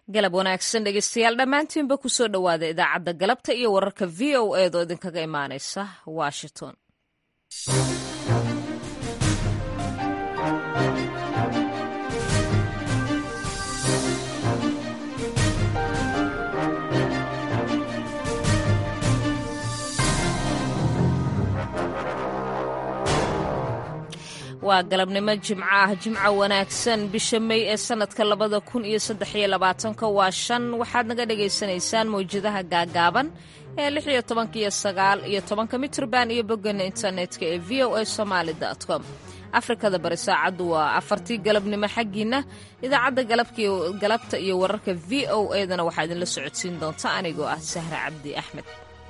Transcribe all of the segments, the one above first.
galab wanaagsan dhegeystayaal dhammaantiinba kusoo dhowaada idaacadda galabta iyo wararka v o eedoo idinkaga imaanaysa washington waa galabnimo jimco ah jimco wanaagsan bisha mey ee sanadka labada kun iyo saddex iyo labaatanka waa shan waxaad naga dhagaysanaysaan mawjadaha gaagaaban ee lix iyo tobanka iyo sagaal iyo tobanka mitrban iyo boggana internetka ee v o a somaali com afrikada bari saacaddu waa afartii galabnimo xaggiina idaacadda galabta iyo wararka v o edana waxaa idinla socodsiin doonta anigoo ah sahra cabdi axmed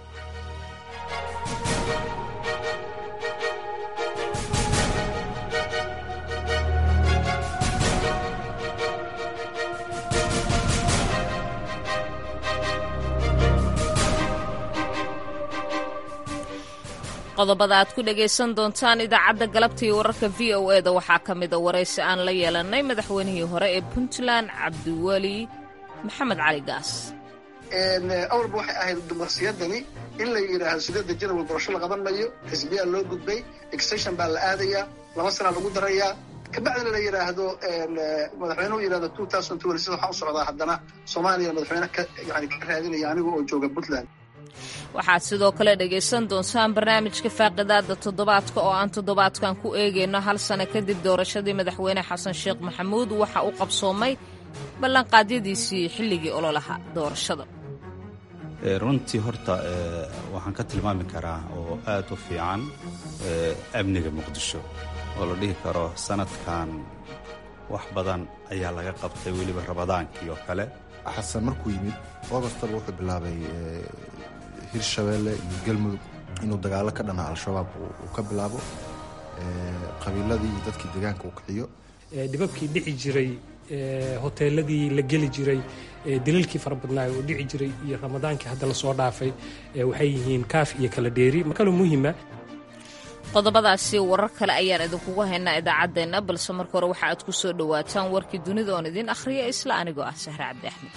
qodobada aad ku dhagaysan doontaan idaacadda galabta iyo wararka v o e da waxaa ka mida waraysi aan la yeelannay madaxweynihii hore ee puntland cabdiweli maxamed cali gaas awalba waxay ahayd dumarsiyadani in la yidhaahdo sideedda janawal doorasho la qaban mayo xisbiyaa loo gudbay extension baa la aadayaa laba sanaa lagu darayaa kabacdina la yidhaahdo madaxweynuhu yidhahdo two thousand twenty six waxaa u socdaa haddana soomaaliya madaxweyne ka yani ka raadinaya aniga oo jooga puntland waxaad sidoo kale dhegaysan doontaan barnaamijka faaqidaada toddobaadka oo aan toddobaadkan ku eegayno hal sano kadib doorashadii madaxweyne xasan sheekh maxamuud waxa uu qabsoomay ballanqaadyadiisii xilligii ololaha doorashada runtii horta waxaan ka tilmaami karaa oo aad u fiican amniga muqdisho oo la dhihi karo sanadkan wax badan ayaa laga qabtay weliba rabadaankii oo kale xasan markuu yimid ogostaba wuxuu bilaabay hirshabeelle iyo galmudug inuu dagaalo ka dhana al-shabaab uu ka bilaabo qabiiladii iyo dadkii deegaanka uu kiciyo dhibabkii dhici jiray hoteeladii la geli jiray daliilkii fara badnaay oo dhici jiray iyo ramadaankii hadda lasoo dhaafay waxay yihiin kaaf iyo kala dheeri kaloo muhima qodobadaasi warar kale ayaan idinkugu haynaa idaacaddeenna balse marka hore waxa aad ku soo dhowaataan warkii dunida oon idiin akhriya isla anigoo ah sahre cabdi axmed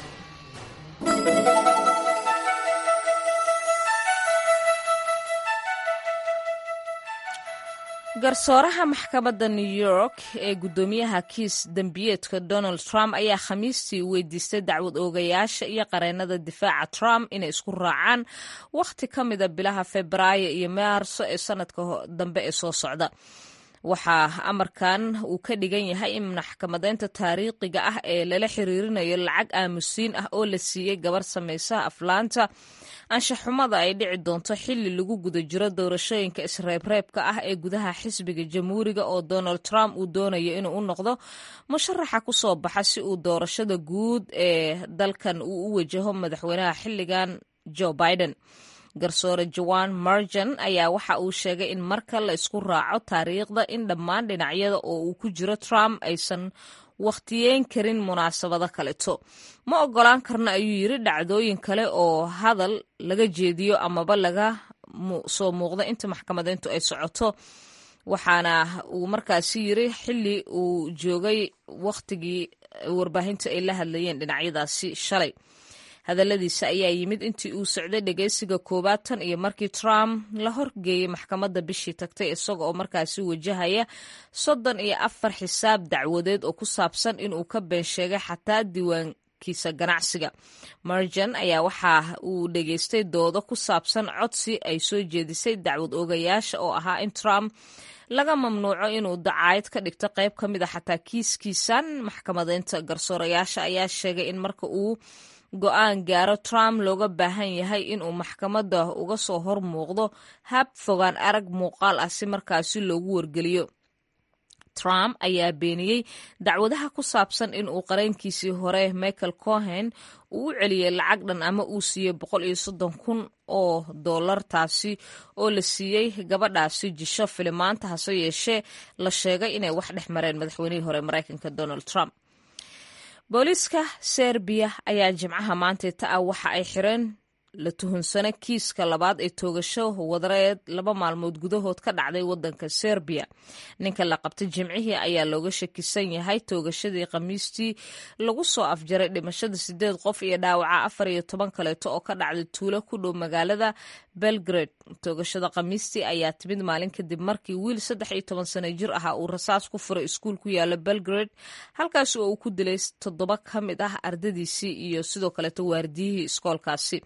garsooraha maxkamadda new york ee guddoomiyaha kiis dembiyeedka donald trump ayaa khamiistii weydiistay dacwad oogayaasha iyo qareennada difaaca trump inay isku raacaan wakhti ka mida bilaha febraayo iyo maarso ee sanadka dambe ee soo socda waxaa amarkan uu ka dhigan yahay in maxkamadeynta taariikhiga ah ee lala xiriirinayo lacag aamusiin ah oo la siiyey gabar samaysaha aflaanta anshaxumada ay dhici doonto xilli lagu guda jiro doorashooyinka isreebreebka ah ee gudaha xisbiga jamhuuriga oo donald trump uu doonayo inuu u noqdo musharaxa ku soo baxa si uu doorashada guud ee dalkan uu u wajaho madaxweynaha xilligan joe biden garsoore joan marjan ayaa waxa uu sheegay in marka la isku raaco taariikhda in dhammaan dhinacyada oo uu ku jiro trump aysan wakhtiyeyn karin munaasabado kaleto ma ogolaan karna ayuu yiri dhacdooyin kale oo hadal laga jeediyo amaba laga soo muuqdo inta maxkamadeyntu ay socoto waxaana uu markaasi yiri xilli uu joogay wakhtigii warbaahinta ay la hadlayeen dhinacyadaasi shalay hadalladiisa ayaa yimid intii uu socday dhegeysiga koowaad tan iyo markii trump la horgeeyey maxkamadda bishii tagtay isaga oo markaasi wajahaya soddon iyo afar xisaab dacwadeed oo ku saabsan inuu ka been sheegay xataa diiwaankiisa ganacsiga marjan ayaa waxa uu dhegeystay doodo ku saabsan codsi ay soo jeedisay dacwad oogayaasha oo ahaa in trump laga mamnuuco inuu dacaayad ka dhigto qayb ka mid a xataa kiiskiisan maxkamadeynta garsoorayaasha ayaa sheegay in marka uu go-aan gaaro trump looga baahan yahay inuu maxkamadda uga soo hor muuqdo hab fogaan arag muuqaal ah si markaasi loogu wargeliyo trump ayaa beeniyey dacwadaha ku saabsan inuu qareenkiisii hore michael cohen uu u celiyey lacag dhan ama uu siiyey boqol iyo soddon kun oo dollar taasi oo la siiyey gabadhaasi jisho filimaanta hase yeeshee la sheegay inay wax dhex mareen madaxweynihii hore maraykanka donald trump booliiska serbiya ayaa jimcaha maantayta ah waxa ay xireen la tuhunsana kiiska labaad ee toogasho wadareed laba maalmood gudahood ka dhacday wadanka serbiya ninka la qabtay jimcihii ayaa looga shakisan yahay toogashadii khamiistii lagu soo afjaray dhimashada sideed qof iyo dhaawaca afar iyo toban kaleeto oo ka dhacday tuulo ku dhow magaalada belgrade toogashada khamiistii ayaa timid maalin kadib markii wiil saddex iyo toban sano jir ahaa uu rasaas ku furay iskuul ku yaala belgrade halkaas oo uu ku dilay toddoba ka mid ah ardadiisii iyo sidoo kaleeto waardiyihii iskoolkaasi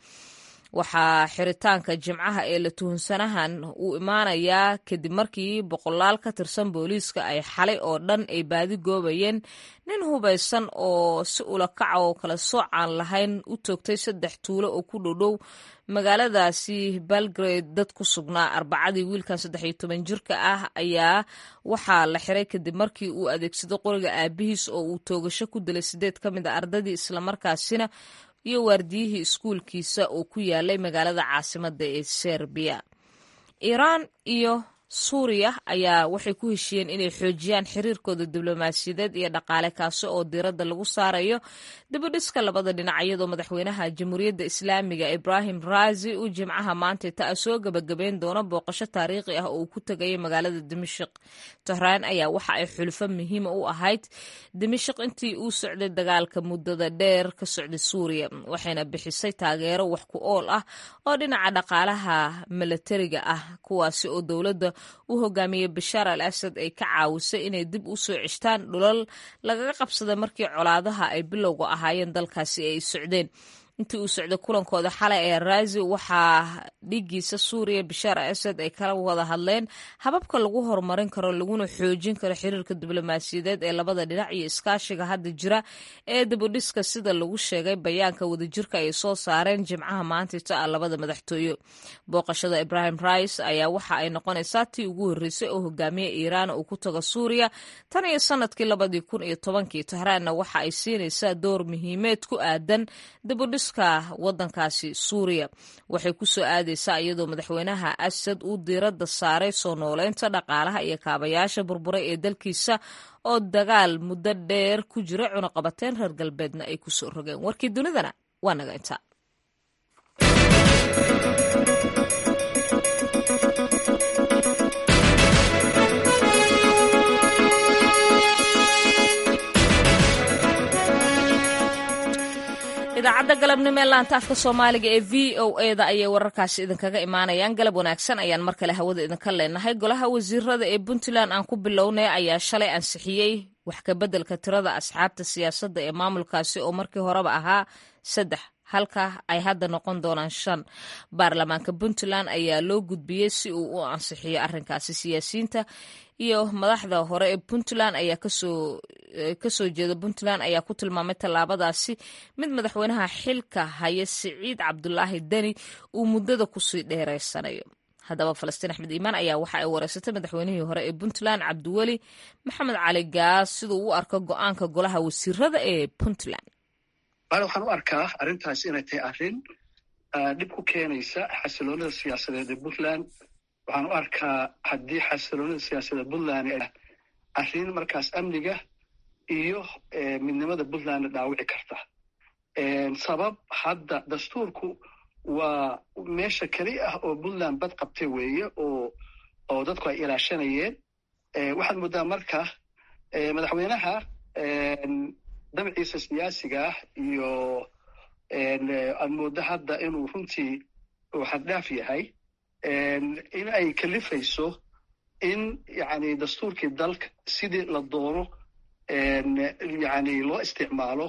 waxaa xiritaanka jimcaha ee la tuhunsanahan uu imaanayaa kadib markii boqolaal ka tirsan booliiska ay xalay oo dhan ay baadi goobayeen nin hubaysan oo si ulakaca oo kala soocaan lahayn u toogtay saddex tuulo oo ku dhowdhow magaaladaasi belgrade dad ku sugnaa arbacadii wiilkan saddex iyo toban jirka ah ayaa waxaa la xiray kadib markii uu adeegsaday qoriga aabihiis oo uu toogasho ku dilay sideed ka mid a ardadii islamarkaasina iyo waardiyihii iskuulkiisa oo ku yaalay magaalada caasimada ee serbiya iiraan iyo suuriya ayaa waxay ku heshiiyeen inay xoojiyaan xiriirkooda diblomaasiyadeed iyo dhaqaale kaasi oo diiradda lagu saarayo dibudhiska labada dhinac iyadoo madaxweynaha jamhuuriyadda islaamiga ibrahim raazi uu jimcaha maanta ta soo gebagabeyn doono booqasho taariikhi ah oo uu ku tegayay magaalada dimashik tehraan ayaa waxa ay xulfo muhiima u ahayd dimashik intii uu socday dagaalka muddada dheer ka socday suuriya waxayna bixisay taageero wax ku ool ah oo dhinaca dhaqaalaha milatariga ah kuwaasi oo dowladda u hogaamiyey bashaar al asad ay ka caawisay inay dib u soo ceshtaan dhulal lagaga qabsaday markii colaadaha ay bilowga ahaayeen dalkaasi ay socdeen intii uu socday kulankooda xalay ee raazi waxaa dhigiisa suuriya bashaar al asad ay kala wada hadleen hababka lagu horumarin karo laguna xoojin karo xiriirka diblomaasiyadeed ee labada dhinac iyo iskaashiga hadda jira ee dibudhiska sida lagu sheegay bayaanka wadajirka ay soo saareen jimcaha maantita ah labada madaxtooye booqashada ibrahim rais ayaa waxa ay noqonaysaa tii ugu horreysay oo hogaamiye iiraan uu ku tago suuriya tan iyo sanadkii labadii kun iyo tobankii tehraanna waxa ay siinaysaa door muhiimeed ku aadan dibudhis wadankaasi suuriya waxay ku soo aadaysaa iyadoo madaxweynaha asad uu diiradda saaray soo nooleynta dhaqaalaha iyo kaabayaasha burburay ee dalkiisa oo dagaal muddo dheer ku jira cunaqabateen reer galbeedna ay ku soo rogeen warkii dunidana waa naga intaa idaacadda galabnimo ee laanta afka soomaaliga ee v o e da ayay wararkaasi idinkaga imaanayaan galab wanaagsan ayaan mar kale hawada idinka leenahay golaha wasiirada ee puntland aan ku bilownay ayaa shalay ansixiyey wax kabeddelka tirada asxaabta siyaasadda ee maamulkaasi oo markii horeba ahaa saddex halka ay hadda noqon doonaan shan baarlamaanka puntland ayaa loo gudbiyey si uu u ansixiyo arrinkaasi siyaasiyiinta iyo madaxda hore ee puntland ayaa kasoo kasoo jeeda puntland ayaa ku tilmaamay tallaabadaasi mid madaxweynaha xilka haya siciid cabdulaahi deni uu muddada kusii dheereysanayo haddaba falastiin axmed iimaan ayaa waxa ay wareysatay madaxweynihii hore ee puntland cabdiweli maxamed cali gaas siduu u arko go-aanka golaha wasiirada ee puntland waxaan u arkaa arrintaas inay tahay arrin dhib ku keenaysa xasiloonida siyaasadeed ee puntland waxaan u arkaa haddii xasiloonida siyaasadeed puntland arrin markaas amniga iyo midnimada puntlandna dhaawici karta sabab hadda dastuurku waa meesha keli ah oo puntland bad qabtay weeye oo oo dadku ay ilaashanayeen waxaad mooddaa marka madaxweynaha dabciisa siyaasiga ah iyo aad mooddo hadda inuu runtii uu xaddhaaf yahay in ay kalifayso in yani dastuurkii dalka sidii la doono yani loo isticmaalo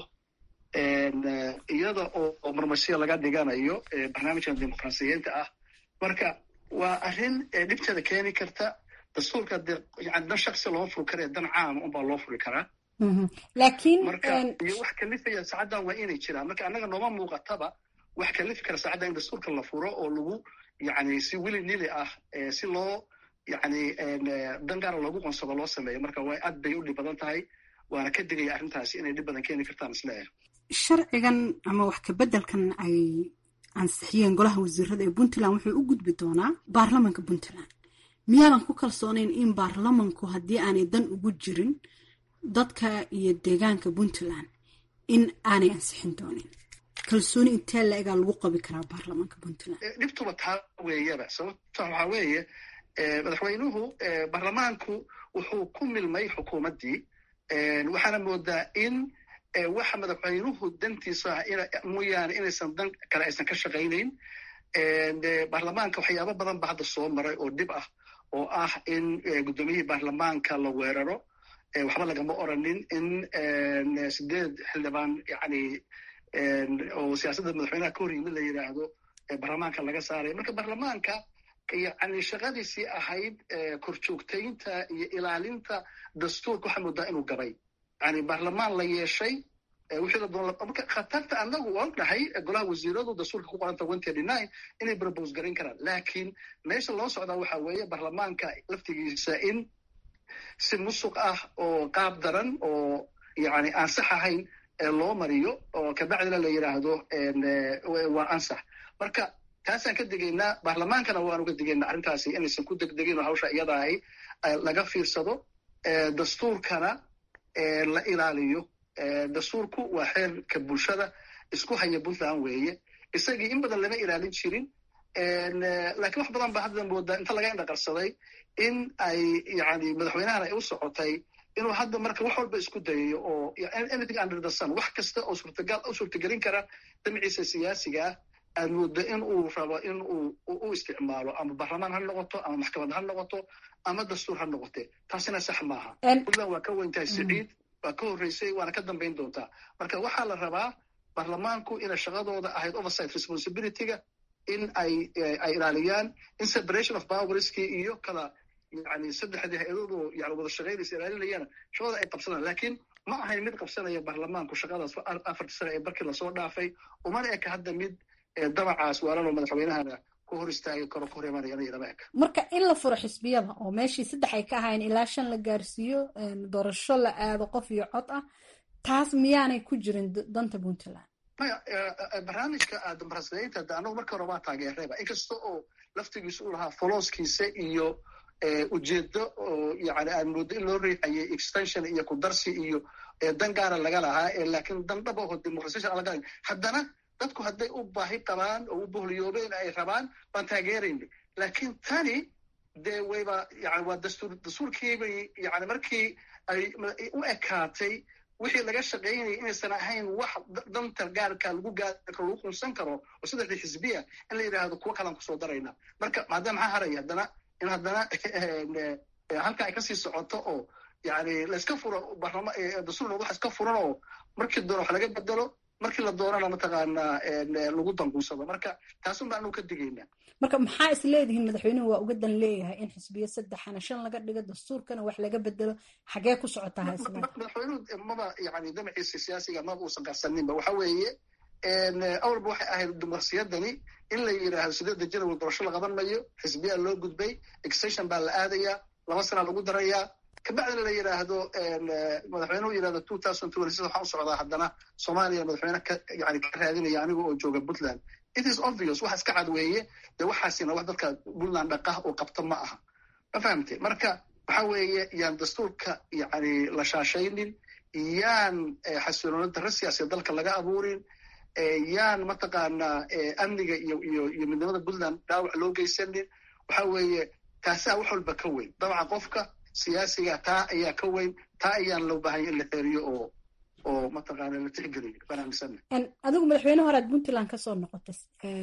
iyada oo marmarsiya laga dhiganayo barnaamijkan dimuqraasiyiinta ah marka waa arrin dhibteeda keeni karta dastuurka de yani dan shaksi loo furi kara dan caama unbaa loo furi karaa laakiin marka iyo wax kalifaya saacaddan waa inay jiraan marka annaga nooma muuqataba wax kalifi kara saacaddan in dastuurka la furo oo lagu yani si wili nili ah si loo yani dan gaara loogu qonsado loo sameeyo marka waa aad bay u dhib badan tahay waana ka digaya arrintaasi inay dhib badan keeni kartaan isleeyahay sharcigan ama wax kabeddelkan ay ansixiyeen golaha wasiirada ee puntland wuxuu u gudbi doonaa baarlamanka puntland miyaadan ku kalsoonayn in baarlamanku haddii aanay dan ugu jirin dadka iyo deegaanka puntland in aanay ansixin doonin kalsooni intee la-egaa lagu qabi karaa baarlamaanka puntland dhibtuba taa weeyaba sababta waxaa weeye madaxweynuhu baarlamaanku wuxuu ku milmay xukuumaddii waxaana moodaa in waxa madaxweynuhu dantiisa mooyaane inaysan dan kale aysan ka shaqaynayn baarlamaanka waxyaabo badan ba hadda soo maray oo dhib ah oo ah in guddoomiyihii baarlamaanka la weeraro waxba lagama oranin in sideed xildhibaan yani oo siyaasadda madaxweynaha ka hor yimid la yidhaahdo baarlamaanka laga saaray marka baarlamaanka yani shaqadiisii ahayd korjoogtaynta iyo ilaalinta dastuurka waxaa moodaa inuu gabay yani baarlamaan la yeeshay wixii la doon marka khatarta annagu waan dhahay golaha wasiiradu dastuurka ku qoranta one thirty nine inay propose garan karaan laakiin meesha loo socdaa waxa weeye baarlamaanka laftigiisa in si musuq ah oo qaab daran oo yani aan sax ahayn loo mariyo oo kabacdina la yidhaahdo waa ansax marka taasaan ka digaynaa baarlamaankana waanu ka digaynaa arrintaasi inaysan ku degdegin oo hawsha iyada ahi laga fiirsado dastuurkana la ilaaliyo dastuurku waa xeerka bulshada isku haya puntland weeye isagii in badan lama ilaalin jirin lakiin wax badan ba hadda moodaa inta laga indhaqarsaday in ay yani madaxweynahana ay u socotay inuu hadda marka wax walba isku dayayo oo anything under the sun wax kasta oo suurtagal u suurtagelin kara damciisa siyaasiga ah aad moodo in uu rabo in uu u isticmaalo ama baarlamaan ha noqoto ama maxkamad ha noqoto ama dastuur ha noqote taasina sax maaha puntland waa ka weyntahay siciid waa ka horreysay waana ka dambayn doontaa marka waxaa la rabaa baarlamaanku inay shaqadooda ahayd oversight responsibilityga in ay ay ilaaliyaan in separation of powerskii iyo kala yani saddexdii hay-adoodu yani wada shaqaynaysa ilaalinayana shaqada ay qabsadaan laakiin ma ahayn mid qabsanaya baarlamaanku shaqadaas afartii sane ee barkii lasoo dhaafay umana eka hadda mid dabacaas waalanoo madaxweynahana ku hor istaagi karo ku hor imanayana lama eka marka in la furo xisbiyada oo meeshii saddex ay ka ahayn ilaa shan la gaarsiiyo doorasho la aado qof iyo cod ah taas miyaanay ku jirin danta puntland maya barnaamijka dimuqraasiyadeynta de annagu marka hore waa taageerayba inkasta oo laftigiisa u lahaa folooskiisa iyo ujeedo oo yani aan moodo in loo riixayay extension iyo kudarsi iyo dan gaara laga lahaa laakiin dan dhab aho dimuqrasiyashan aan laga haddana dadku hadday u baahi qabaan oo u bohliyoobeen ay rabaan waan taageerayna laakiin tani dee wayba yani waa dastuur dastuurkiibay yani markii ay u ekaatay wixii laga shaqaynayay inaysan ahayn wax danta gaarka lagu gaari karo lagu qunsan karo oo saddexdii xisbiya in la yidhaahdo kuwo kalaan kusoo darayna marka maadaama maxaa haraya haddana in haddana halka ay kasii socoto oo yani layska furo barlama dastuur wax iska furan oo markii doona wax laga bedelo markii la doonana mataqaanaa lagu danguursado marka taasun baa anu ka digaynaa marka maxaa is leedihiin madaxweynuhu waa uga dan leeyahay in xisbiya saddexana shan laga dhigo dastuurkana wax laga bedelo xagee ku socotaa haysla madaxweynuhu maba yani damaciisa siyaasiga maba uusan qarsaninba waxa weeye awalba waxay ahayd dimuqrasiyadani in la yidhaahdo sideedda janawal doorasho la qaban mayo xisbiyaa loo gudbay extension baa la aadayaa laba sanaa lagu darayaa kabacdina la yidhaahdo madaxweynuhu yidhahdo two thousand twenty six waxaan u socdaa haddana soomaaliya madaxweyne ka yani ka raadinaya aniga oo jooga puntland it is obvious waxa iska cad weeye dee waxaasina wax dadka puntland dhaqah oo qabta ma aha ma fahamte marka waxa weeye yaan dastuurka yani la shaashaynin yaan xasiloona darro siyaasiya dalka laga abuurin yaan mataqaanaa amniga iyo iyo iyo midnimada puntland dhaawac loo geysanin waxa weeye taasaa wax walba ka weyn dabcan qofka siyaasiga taa ayaa ka weyn taa ayaan loo baahanya in la xeeriyo oo oo mataqaana la tixgeliyo baan aaminsana adigu madaxweyne horead puntland kasoo noqotay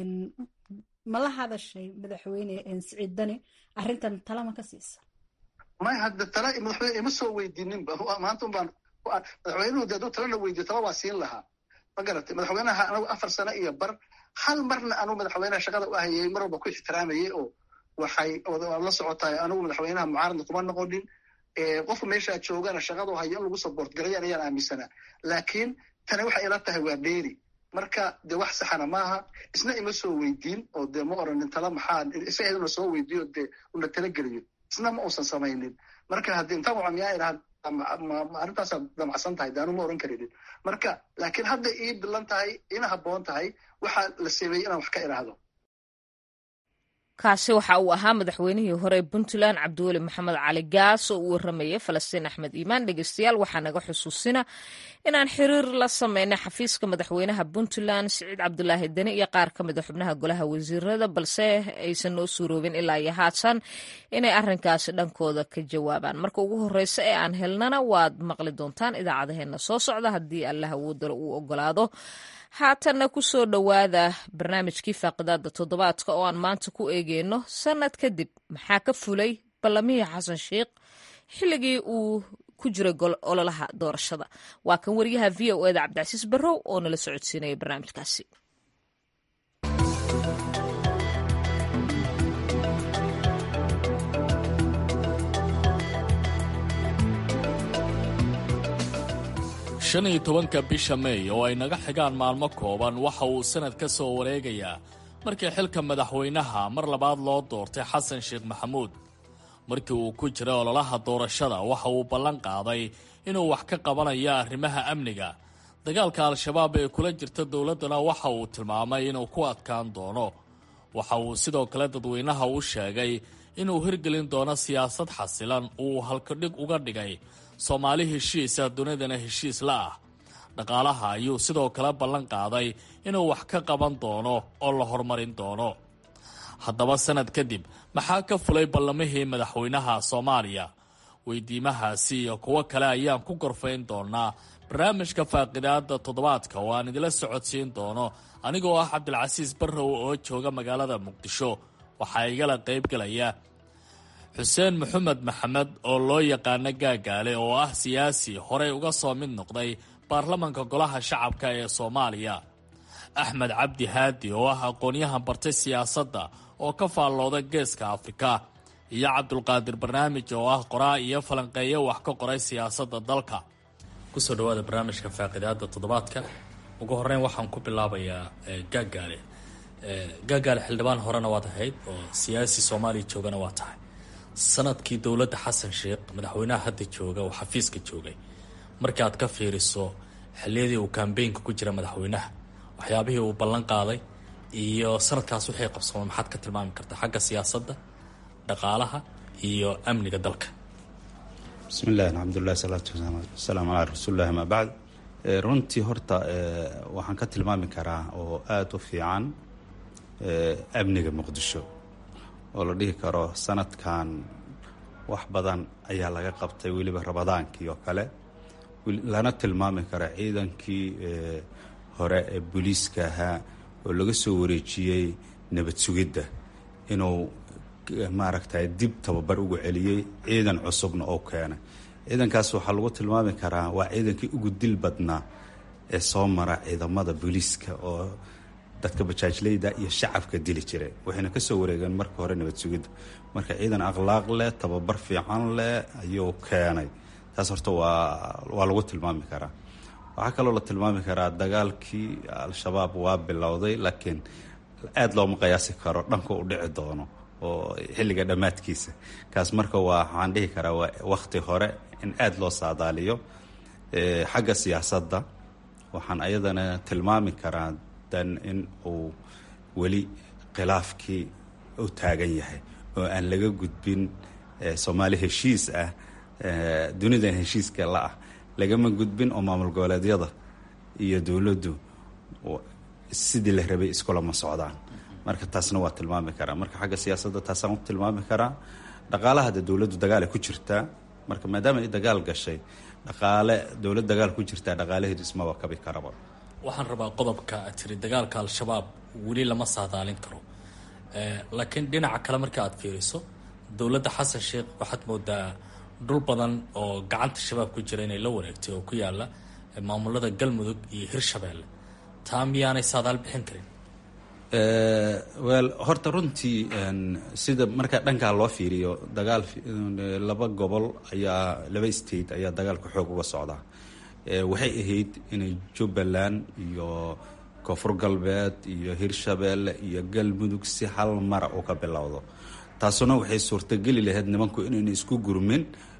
ma la hadashay madaxweyne siciid dani arrintan tala ma ka siisa may hadda tala madaxweyne ima soo weydiininba maanta un baan madaxweynuhu de hadduu talana weydiyo tala waa siin lahaa ma garatay madaxweynaha anagu afar sano iyo bar hal marna anuu madaxweynaha shaqada u ahayay mar walba ku ixtiraamayay oo waxay la socotaay anugu madaxweynaha mucaaradna kuma noqonin qofka meeshaa joogana shaqadu hayo in lagu support garayaan ayaan aaminsanaa laakiin tani waxay ila tahay waa dheeri marka de wax saxana maaha isna ima soo weydiin oo de ma oranin tala maxaa isageeduna soo weydiiyo de una tala geliyo isna ma uusan samaynin marka haddii intaan waca miyaa idhaha arrintaasaa damacsan tahay de anu ma oran karinin marka laakiin hadda ii bilan tahay ina habboon tahay waxaa la sameeyey inaan wax ka idhaahdo kaasi waxa uu ahaa madaxweynihii hore ee puntland cabdiweli maxamed cali gaas oo uu waramayay falastiin axmed iimaan dhegeystayaal waxaa naga xusuusina inaan xiriir la sameynay xafiiska madaxweynaha puntland siciid cabdulaahi deni iyo qaar ka mid a xubnaha golaha wasiirada balse aysan noo suuroobin ilaa iyo haatan inay arinkaasi dhankooda ka jawaabaan marka ugu horeysa ee aan helnana waad maqli doontaan idaacadaheena soo socda haddii allah awoodalo uu ogolaado haatanna ku soo dhowaada barnaamijkii faaqidaada toddobaadka oo aan maanta ku eegeyno sanad kadib maxaa ka fulay ballamihii xasan sheikh xilligii uu ku jiray ololaha doorashada waa kan wariyaha v o eda cabdicasiis barrow oo nala socodsiinaya barnaamijkaasi shan iyo tobanka bisha meey oo ay naga xigaan maalmo kooban waxa uu sanad ka soo wareegayaa markii xilka madaxweynaha mar labaad loo doortay xasan sheekh maxamuud markii uu ku jiray ololaha doorashada waxa uu ballan qaaday inuu wax ka qabanayo arrimaha amniga dagaalka al-shabaab ee kula jirta dowladdana waxa uu tilmaamay inuu ku adkaan doono waxa uu sidoo kale dadweynaha u sheegay inuu hirgelin doono siyaasad xasilan uu halkadhig uga dhigay soomaali heshiisa dunidana heshiis la ah dhaqaalaha ayuu sidoo kale ballan qaaday inuu wax ka qaban doono oo la horumarin doono haddaba sanad kadib maxaa ka fulay ballamihii madaxweynaha soomaaliya weydiimahaasi iyo kuwo kale ayaan ku gorfayn doonaa barnaamijka faaqidaada toddobaadka oo aan idila socodsiin doono anigoo ah cabdilcasiis barrow oo jooga magaalada muqdisho waxaa igala qaybgalaya xuseen maxamed maxamed oo loo yaqaano gaagaale oo ah siyaasi horey uga soo mid noqday baarlamanka golaha shacabka ee soomaaliya axmed cabdi haadi oo ah aqoonyahan bartay siyaasadda oo ka faallooda geeska afrika iyo cabdulqaadir barnaamij oo ah qoraa iyo falanqeeyo wax ka qoray siyaasadda dalka kusoo dhawaada barnaamijka faaqidaada toddobaadka ugu horeyn waxaan ku bilaabayaa gaagaale gaagaale xildhibaan horena waad ahayd oo siyaasi soomaaliya joogana waa tahay sanadkii dowladda xasan sheekh madaxweynaha hadda jooga oo xafiiska joogay markii aad ka fiiriso xilliyadii uu kambeynka ku jira madaxweynaha waxyaabihii uu ballan qaaday iyo sanadkaas wixii qabsoomay maxaad ka tilmaami kartaa xagga siyaasadda dhaqaalaha iyo amniga dalka bismi illahi alxamdulilah salaatu wasalaamu calaa rasuulillahi amaa bacd runtii horta waxaan ka tilmaami karaa oo aada u fiican amniga muqdisho oo la dhihi karo sanadkan wax badan ayaa laga qabtay weliba rabadaankii oo kale lana tilmaami kara ciidankii hore ee booliiska ahaa oo laga soo wareejiyey nabad sugidda inuu maaragtay dib tababar ugu celiyey ciidan cusubna oo keenay ciidankaas waxaa lagu tilmaami karaa waa ciidankii ugu dil badnaa ee soo mara ciidamada booliiska oo dadka bajaajleyda iyo shacabka dili jiray waxayna kasoo wareegeen marka hore nabad sugidda marka ciidan akhlaaq leh tababar fiican leh ayuu keenay taas horta waa waa lagu tilmaami karaa waxaa kaloo la tilmaami karaa dagaalkii al-shabaab waa bilowday laakiin aada looma qiyaasi karo dhanka u dhici doono oo xilliga dhammaadkiisa kaas marka waa waxaan dhihi karaa waa wakti hore in aada loo saadaaliyo xagga siyaasadda waxaan ayadana tilmaami karaa dan in uu weli khilaafkii u taagan yahay oo aan laga gudbin soomaali heshiis ah dunidan heshiiska la ah lagama gudbin oo maamul goboleedyada iyo dowladdu sidii la rabay iskulama socdaan marka taasna waa tilmaami karaa marka xagga siyaasadda taasaan u tilmaami karaa dhaqaalaha de dowladdu dagaal ay ku jirtaa marka maadaama ay dagaal gashay dhaqaale dowlad dagaal ku jirtaa dhaqaalaheedu ismaba kabi karaba waxaan rabaa qodobka tiri dagaalka al-shabaab weli lama saadaalin karo laakiin dhinaca kale marka aad fiiriso dowladda xasan sheekh waxaad moodaa dhul badan oo gacanta shabaab ku jira inay la wareegtay oo ku yaala maamulada galmudug iyo hirshabeelle taa miyaanay saadaal bixin karin wel horta runtii sida marka dhankaa loo fiiriyo dagaal laba gobol ayaa laba state ayaa dagaalka xoog uga socdaa waxay ahayd inay jubbaland iyo koonfur galbeed iyo hirshabeelle iyo galmudug si hal mara u ka bilowdo taasuna waxay suurtageli lahayd nimanku inayna isku gurmin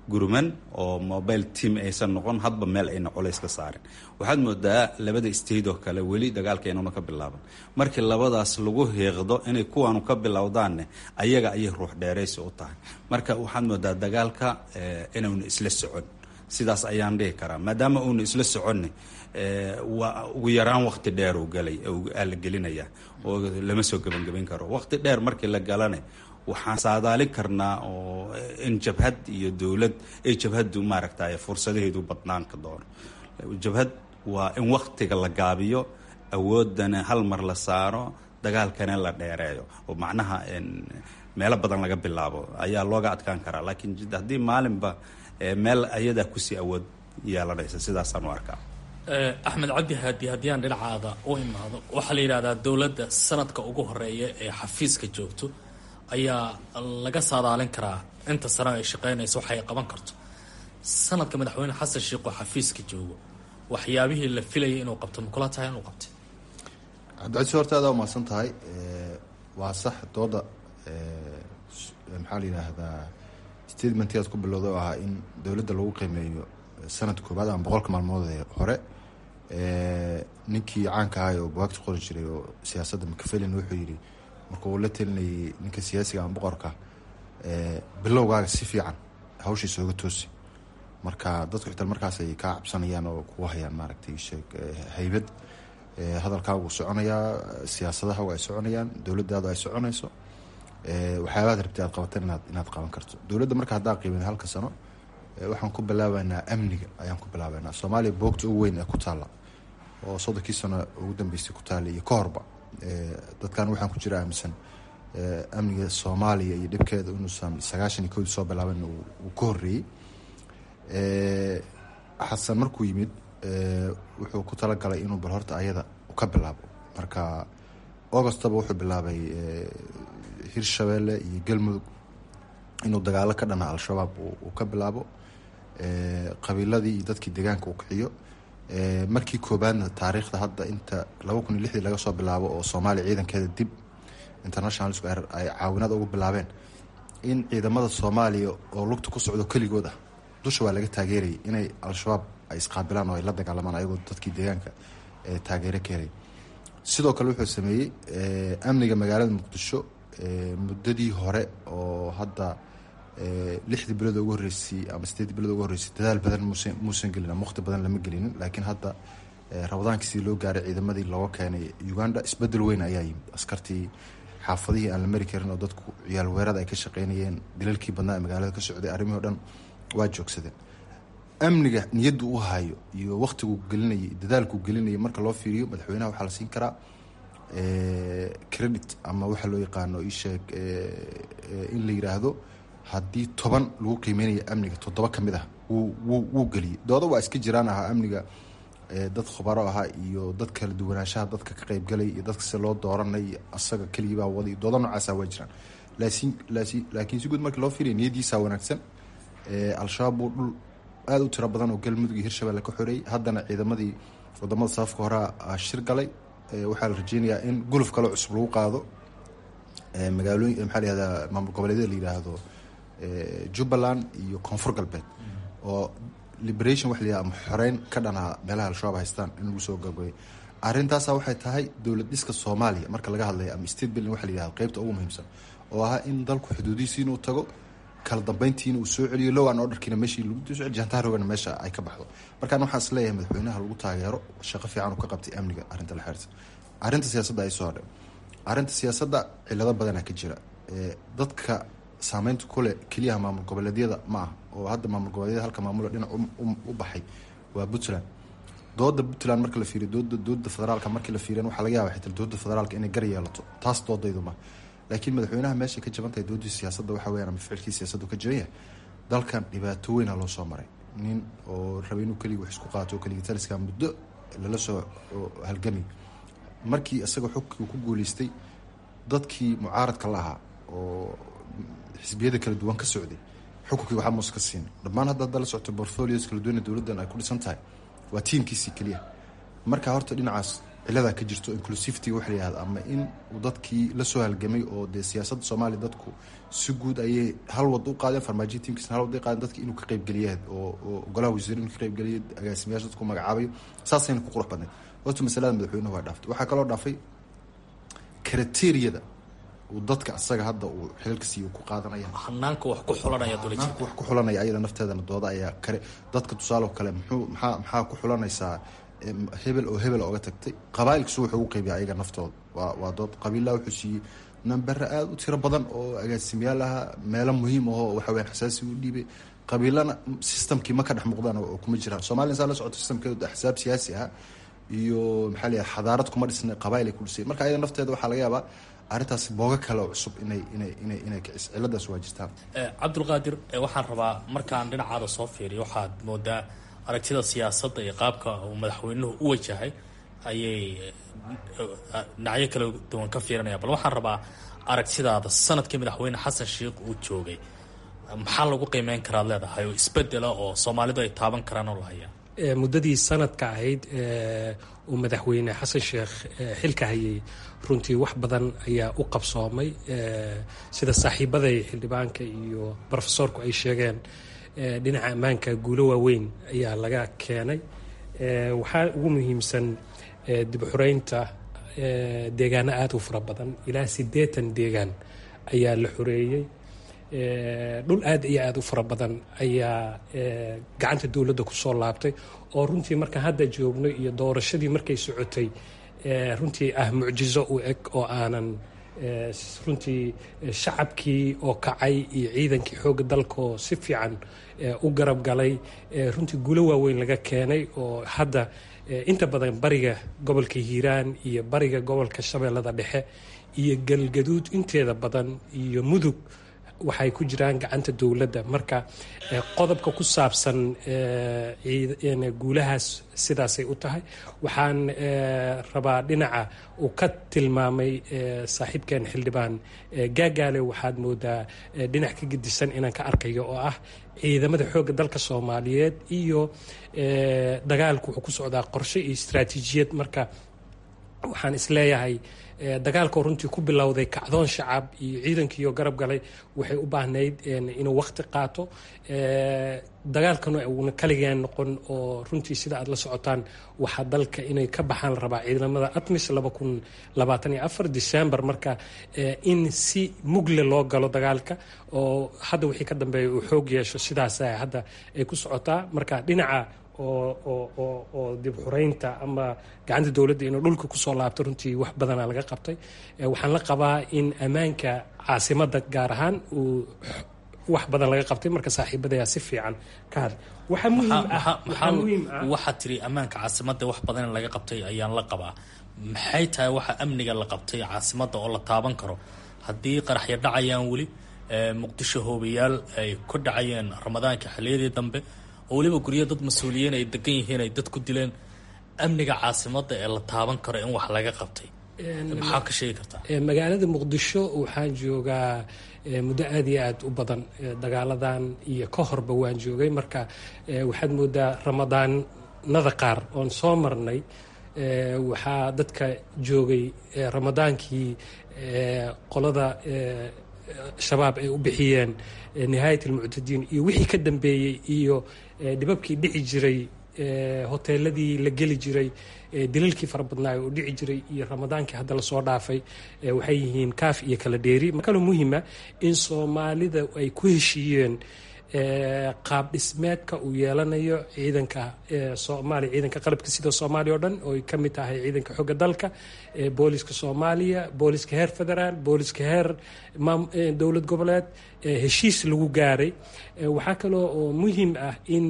gurman oo mobile team aysan noqon hadba meel ayna colays ka saarin waxaad moodaa labada state oo kale weli dagaalka inuuna ka bilaaban markii labadaas lagu hiiqdo inay kuwaanu ka bilowdaanne ayaga ayay ruux dheeraysi u tahay marka waxaad moodaa dagaalka inuuna isla socon sidaas ayaan dhihi karaa maadaama uuna isla soconni waa ugu yaraan waqti dheer uu galay la gelinaya oo lama soo gebangebayn karo waqti dheer markii la galane waxaan saadaalin karnaa oo in jabhad iyo dowlad ay jabhaddu maaragtay fursadaheedu badnaan ka doono jabhad waa in waktiga la gaabiyo awoodana hal mar la saaro dagaalkana la dheereeyo oo macnaha meelo badan laga bilaabo ayaa looga adkaan karaa laakiin haddii maalinba meel ayadaa kusii awood yeelanaysa sidaasaan u arkaa axmed cabdi haadi haddii aan dhinacaada u imaado waxaa la yidhahdaa dowladda sanadka ugu horeeya ee xafiiska joogto ayaa laga saadaalin karaa inta sano ay shaqeynayso waxay qaban karto sanadka madaxweyne xasan sheikh oo xafiiska joogo waxyaabihii la filayay inuu qabto ma kula tahay inuu qabtay cabdicasi horta adaa umahadsan tahay waa sax dooda maxaa la yidhaahdaa statementii aad ku bilowda oo ahaa in dowladda lagu qiimeeyo sanad koobaad ama boqolka maalmood ee hore ninkii caanka ahay oo buwaagta qori jiray oo siyaasadda mcfelin wuxuu yidhi markuu uu la telinayay ninka siyaasiga ama boqorka bilowgaaga si fiican hawshiisa oga toosi marka dadku xitaa markaas ay kaa cabsanayaan oo kugu hayaan maaragtay sheeg haybad hadalkaagu uu soconayaa siyaasadahagu ay soconayaan dowladdaadu ay soconayso waxyaabaad rabtay aad qabatan inaad inaad qaban karto dowladda marka haddaa qiimin halka sano waxaan ku bilaabaynaa amniga ayaan ku bilaabaynaa soomaaliya boogta ugu weyn ee ku taalla oo soddonkii sano ugu dambeysay ku taalla iyo ka horba dadkan waxaan ku jira aaminsan amniga soomaaliya iyo dhibkeeda inuusan sagaashan iyo kowdii soo bilaaban uu ka horreeyey xasan markuu yimid wuxuu ku talagalay inuu bal horta ayada ka bilaabo marka augostaba wuxuu bilaabay hirshabeelle iyo galmudug inuu dagaalo ka dhana al-shabaab uu ka bilaabo qabiiladii iyo dadkii deegaanka uu kiciyo markii koobaadna taariikhda hadda inta laba kun iyo lixdii laga soo bilaabo oo soomaaliya ciidankeeda dib internationalsku ay caawinada ugu bilaabeen in ciidamada soomaaliya oo lugta ku socdo keligood ah dusha waa laga taageerayay inay al-shabaab ay isqaabilaan oo ay la dagaalamaan ayagoo dadkii deegaanka taageero ka helay sidoo kale wuxuu sameeyey amniga magaalada muqdisho muddadii hore oo hadda lixdii bilood ugu horreysay ama sideedii bilood ugu horreysay dadaal badan muusan muusan gelin ama waqti badan lama gelinin laakiin hadda rabadaankii sidii loo gaaray ciidamadii looga keenay uganda isbedel weyn ayaa yimid askartii xaafadihii aan la mari karin oo dadku ciyaal weerada ay ka shaqeynayeen dilalkii badnaa ee magaalada ka socday arrimihii o dhan waa joogsadeen amniga niyaddu u hayo iyo waqtiguu gelinayay dadaalkuu gelinayay marka loo fiiriyo madaxweynaha waxaa la siin karaa credit ama waxaa loo yaqaano isheeg in la yiraahdo haddii toban lagu qiimeynayo amniga toddoba kamid ah wuu wuu wuu geliyey dooda waa iska jiraan ahaa amniga dad khubaro ahaa iyo dad kala duwanaanshaha dadka ka qeybgalay iyo dadka si loo dooranay asaga keligiibaa waday dooda noocaasa waa jiraan laakiin laakiin laakiin si guud markii loo fiiriya niyadiisa wanaagsan al-shabaab buu dhul aada u tiro badan oo galmudug iyo hirshabelle ka xoreeyey haddana ciidamadii wadamada safafka horea shir galay waxaa la rajeynayaa in guluf kaloo cusub lagu qaado magaalooyin maxaa layihahdaa maamul goboleedyada la yidhaahdo jubbaland iyo koonfur galbeed oo liberation waxa la yihahda ama xoreyn ka dhanaa meelaha al-shabaab haystaan in lagu soo gagoyay arrintaasa waxay tahay dowlad dhiska soomaaliya marka laga hadlaya ama state building waxa la yihahda qeybta ugu muhiimsan oo ahaa in dalku xuduudihiisi inuu tago kala dambeyntiina uu soo celiyo low an orderkiina meeshii lagu soo celiyo jantaarogana meesha ay ka baxdo markaan waxaan is leeyahay madaxweynaha lagu taageero shaqo fiican uu ka qabtay amniga arrinta la xiriirta arrinta siyaasadda ay soo hadhay arrinta siyaasadda cilado badanaa ka jira dadka saameynta kule keliyaha maamul goboleedyada ma ah oo hadda maamul goboleedyada halka maamula dhinac u baxay waa puntland dooda puntland marka la fiiriyo dooda dooda federaalka markii la fiiriyan waxaa laga yaaba xitaa dooda federaalka inay gar yeelato taas doodaydu ma laakiin madaxweynaha meeshay ka jaban tahay doodii siyaasadda waxa weyaan ama ficilkii siyaasaddu ka jaban yahay dalkan dhibaato weyna loo soo maray nin oo raba inuu keligii wax isku qaato oo keligii taliska muddo lala soo halgamay markii isaga xogkii ku guuleystay dadkii mucaaradka la ahaa oo xisbiyada kala duwan ka socday xukunkii waxaa muuse ka siin dhammaan hadda hadda la socto portfolios kala duwana dowladdan ay ku dhisan tahay waa tiimkiisii keliya marka horta dhinacaas ciladaa ka jirto inclusivity waxa la yihahda ama in uu dadkii la soo halgamay oo dee siyaasadda soomaaliya dadku si guud ayay hal wad u qaadeen farmaajo tiimkiisna hal wad u qaadeen dadki inuu ka qaybgeliyaad oo oo golaha wasiir inuu ka qaybgeliya agaasimayaasha dadku magacaabayo saasayna ku qurux badnayd horta masalada madaxweynuhu waa dhaaftay waxaa kaloo dhaafay kriteriyada uu dadka asaga hadda uu xilalka siiyo ku qaadanaya hanaanka wax ku xulanaya hanaanka wax ku xulanaya ayada nafteedana dooda ayaa kare dadka tusaale kale muxuu maxaa maxaa ku xulanaysaa hebel oo hebel ooga tagtay qabaailkiisu wuxuu ugu qeybiya ayaga naftooda waa waa dood qabiillaha wuxuu siiyey nambere aada u tiro badan oo agaasimayaal aha meelo muhiim ahoo waxa weyan xasaasi u dhiibay qabiilana systemkii ma ka dhex muuqdaan oo kuma jiraan soomaliya saa la socoto systemkeedu axsaab siyaasi ah iyo maxaa layahay xadaarad kuma dhisna qabail ay ku dhisay marka ayada nafteeda waxaa laga yaabaa arrintaas booga kale oo cusub inay inay inay inay kicis ciladaas waa jirtaan cabdulqaadir waxaan rabaa markaan dhinacaada soo fiiriyo waxaad moodaa aragtida siyaasadda iyo qaabka uu madaxweynuhu u wajahay ayay dhinacyo kala duwan ka fiirinaya bal waxaan rabaa aragtidaada sanadkii madaxweyne xasan sheikh uu joogay maxaa lagu qiimeyn karaad leedahay oo isbedela oo soomaalidu ay taaban karaan oo la hayaa muddadii sanadka ahayd uu madaxweyne xasan sheekh xilka hayay runtii wax badan ayaa u qabsoomay sida saaxiibaday xildhibaanka iyo brofesorku ay sheegeen dhinaca ammaanka guulo waaweyn ayaa laga keenay waxaa ugu muhiimsan dib xureynta deegaano aada u fara badan ilaa siddeetan deegaan ayaa la xoreeyey dhul aad iyo aada u fara badan ayaa gacanta dowladda kusoo laabtay oo runtii marka hadda joogno iyo doorashadii markay socotay runtii ah mucjizo u eg oo aanan runtii shacabkii oo kacay iyo ciidankii xoogga dalkaoo si fiican u garab galay runtii guulo waaweyn laga keenay oo hadda inta badan bariga gobolka hiiraan iyo bariga gobolka shabeellada dhexe iyo galgaduud inteeda badan iyo mudug waxay ku jiraan gacanta dowladda marka qodobka ku saabsan guulahaas sidaasay u tahay waxaan rabaa dhinaca uu ka tilmaamay saaxiibkeen xildhibaan gaagaale waxaad moodaa dhinac ka gedisan inaan ka arkayo oo ah ciidamada xoogga dalka soomaaliyeed iyo dagaalku wuxuu ku socdaa qorshe iyo istraatiijiyad marka waxaan isleeyahay dagaalkoo runtii ku bilowday kacdoon shacab iyo ciidankiioo garab galay waxay u baahnayd inuu waqti qaato dagaalkana uuna kaligeen noqon oo runtii sida aad la socotaan waxaa dalka inay ka baxaan la rabaa ciidamada atmis december marka in si mugle loo galo dagaalka oo hadda wixii ka dambeeya uu xoog yeesho sidaas hadda ay ku socotaa marka dhinaca oo dib xureynta ama gacanta dowladda inuu dhulka kusoo laabto runtii wax badana laga qabtay waxaan la qabaa in ammaanka caasimadda gaar ahaan uu wax badan laga qabtay marka saaxiibadayaa si fiican ka hadla waxaa muhiim ah muhiim ah waxaad tiri ammaanka caasimadda wax badan in laga qabtay ayaan la qabaa maxay tahay waxa amniga la qabtay caasimadda oo la taaban karo haddii qaraxyo dhacayaan weli muqdisho hoobayaal ay ku dhacayeen ramadaanka xilliyadii dambe oo weliba guryo dad mas-uuliyiin ay degan yihiin ay dad ku dileen amniga caasimadda ee la taaban karo in wax laga qabtay maxaa ka sheegi kartaa magaalada muqdisho waxaan joogaa muddo aada iyo aada u badan dagaaladan iyo ka horba waan joogay marka waxaad moodaa ramadaanada qaar oon soo marnay waxaa dadka joogay ramadaankii qolada shabaab ay u bixiyeen nihaayat almuctadiin iyo wixii ka dambeeyey iyo dhibabkii dhici jiray hoteeladii la geli jiray dilalkii fara badnaayo oo dhici jiray iyo ramadaankii hadda lasoo dhaafay waxay yihiin kaaf iyo kala dheeri kaloo muhiima in soomaalida ay ku heshiiyeen qaab dhismeedka uu yeelanayo ciidanka soomaaliya ciidanka qalabka sida soomaaliya oo dhan oo ay ka mid tahay ciidanka xooga dalka booliska soomaaliya booliska heer federaal booliska heer dowlad goboleed heshiis lagu gaaray waxaa kaloo oo muhiim ah in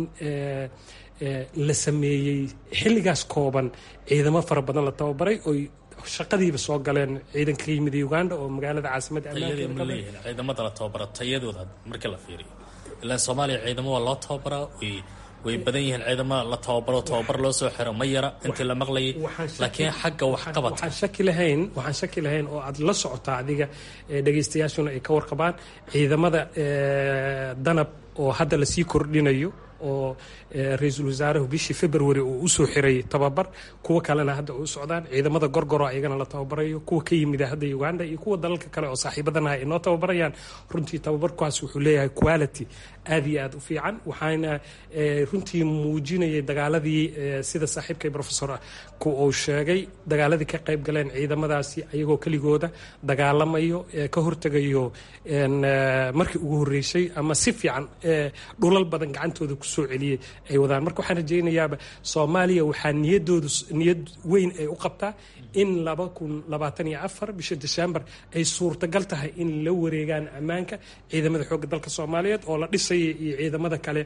la sameeyey xilligaas kooban ciidamo fara badan la tababaray oy shaqadiiba soo galeen ciidanka ka yimid uganda oo magaalada caasimadda ciidamada la tababara tayadooda marka la fiiriyo ilaa soomaaliya ciidamo waa loo tababaraa way badan yihiin ciidamo la tababaro tababar loo soo xiro ma yara intii la maqlayay laakiin xagga waxqabad waxaan shaki lahayn waxaan shaki lahayn oo aad la socotaa adiga dhegaystayaashuna ay ka warqabaan ciidamada danab oo hadda lasii kordhinayo oo ra-iisul wasaaruhu bishii february uu usoo xiray tababar kuwa kalena hadda u socdaan ciidamada gorgoro ayagana la tababarayo kuwa ka yimida hadda uganda iyo kuwa dalalka kale oo saaxiibadanaha ay noo tababarayaan runtii tababarkaas wuxuu leeyahay quality aad iyo aad u fiican waxaana runtii muujinayay dagaaladii sida saaxiibkay professor ku uu sheegay dagaaladii ka qayb galeen ciidamadaasi ayagoo keligooda dagaalamayo ka hortegayo markii ugu horreysay ama si fiican dhulal badan gacantooda kusoo celiyey ay wadaan marka waxaan rajaynayaaba soomaaliya waxaa niyadoodu niyad weyn ay u qabtaa in laba kun labaatan iyo afar bisha december ay suurtagal tahay in la wareegaan ammaanka ciidamada xoogga dalka soomaaliyeed oo la dhisaya iyo ciidamada kale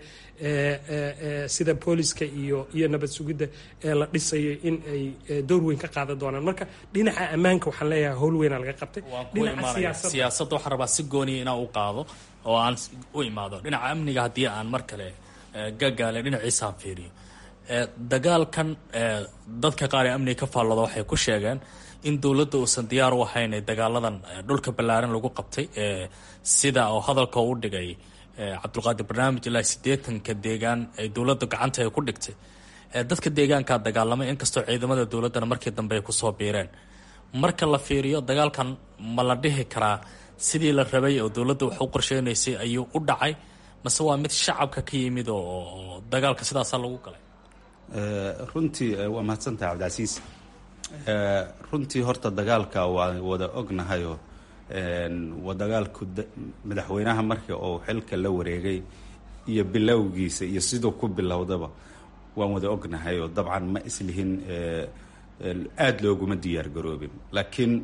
sida booliska iyo iyo nabad sugidda ee la dhisaya in ay door weyn ka qaadan doonaan marka dhinaca ammaanka waxaan leeyahay howl weynaa laga qabtay siyaasadda waxaan rabaa si gooniya inaan u qaado oo aan u imaado dhinaca amniga haddii aan mar kale gagaale dhinaciisaan fiiriyo dagaalkan dadka qaar ee amniga ka faallooda waxay ku sheegeen in dowladda uusan diyaar u ahayn ee dagaaladan dhulka ballaaran lagu qabtay sida oo hadalka u dhigay cabdulqaadir barnaamij ilaa siddeetanka deegaan ay dowladda gacanta ay ku dhigtay dadka deegaankaa dagaalamay inkastoo ciidamada dowladdana markii dambe ay kusoo biireen marka la fiiriyo dagaalkan ma la dhihi karaa sidii la rabay oo dowladda wax u qorsheynaysay ayuu u dhacay mase waa mid shacabka ka yimid oo dagaalka sidaasaa lagu galay runtii waa mahadsantahay cabdicasiis runtii horta dagaalka waa wada ognahayoo waa dagaalku madaxweynaha markii uu xilka la wareegay iyo bilowgiisa iyo siduu ku bilowdaba waan wada ognahay oo dabcan ma islihin aada looguma diyaar garoobin laakiin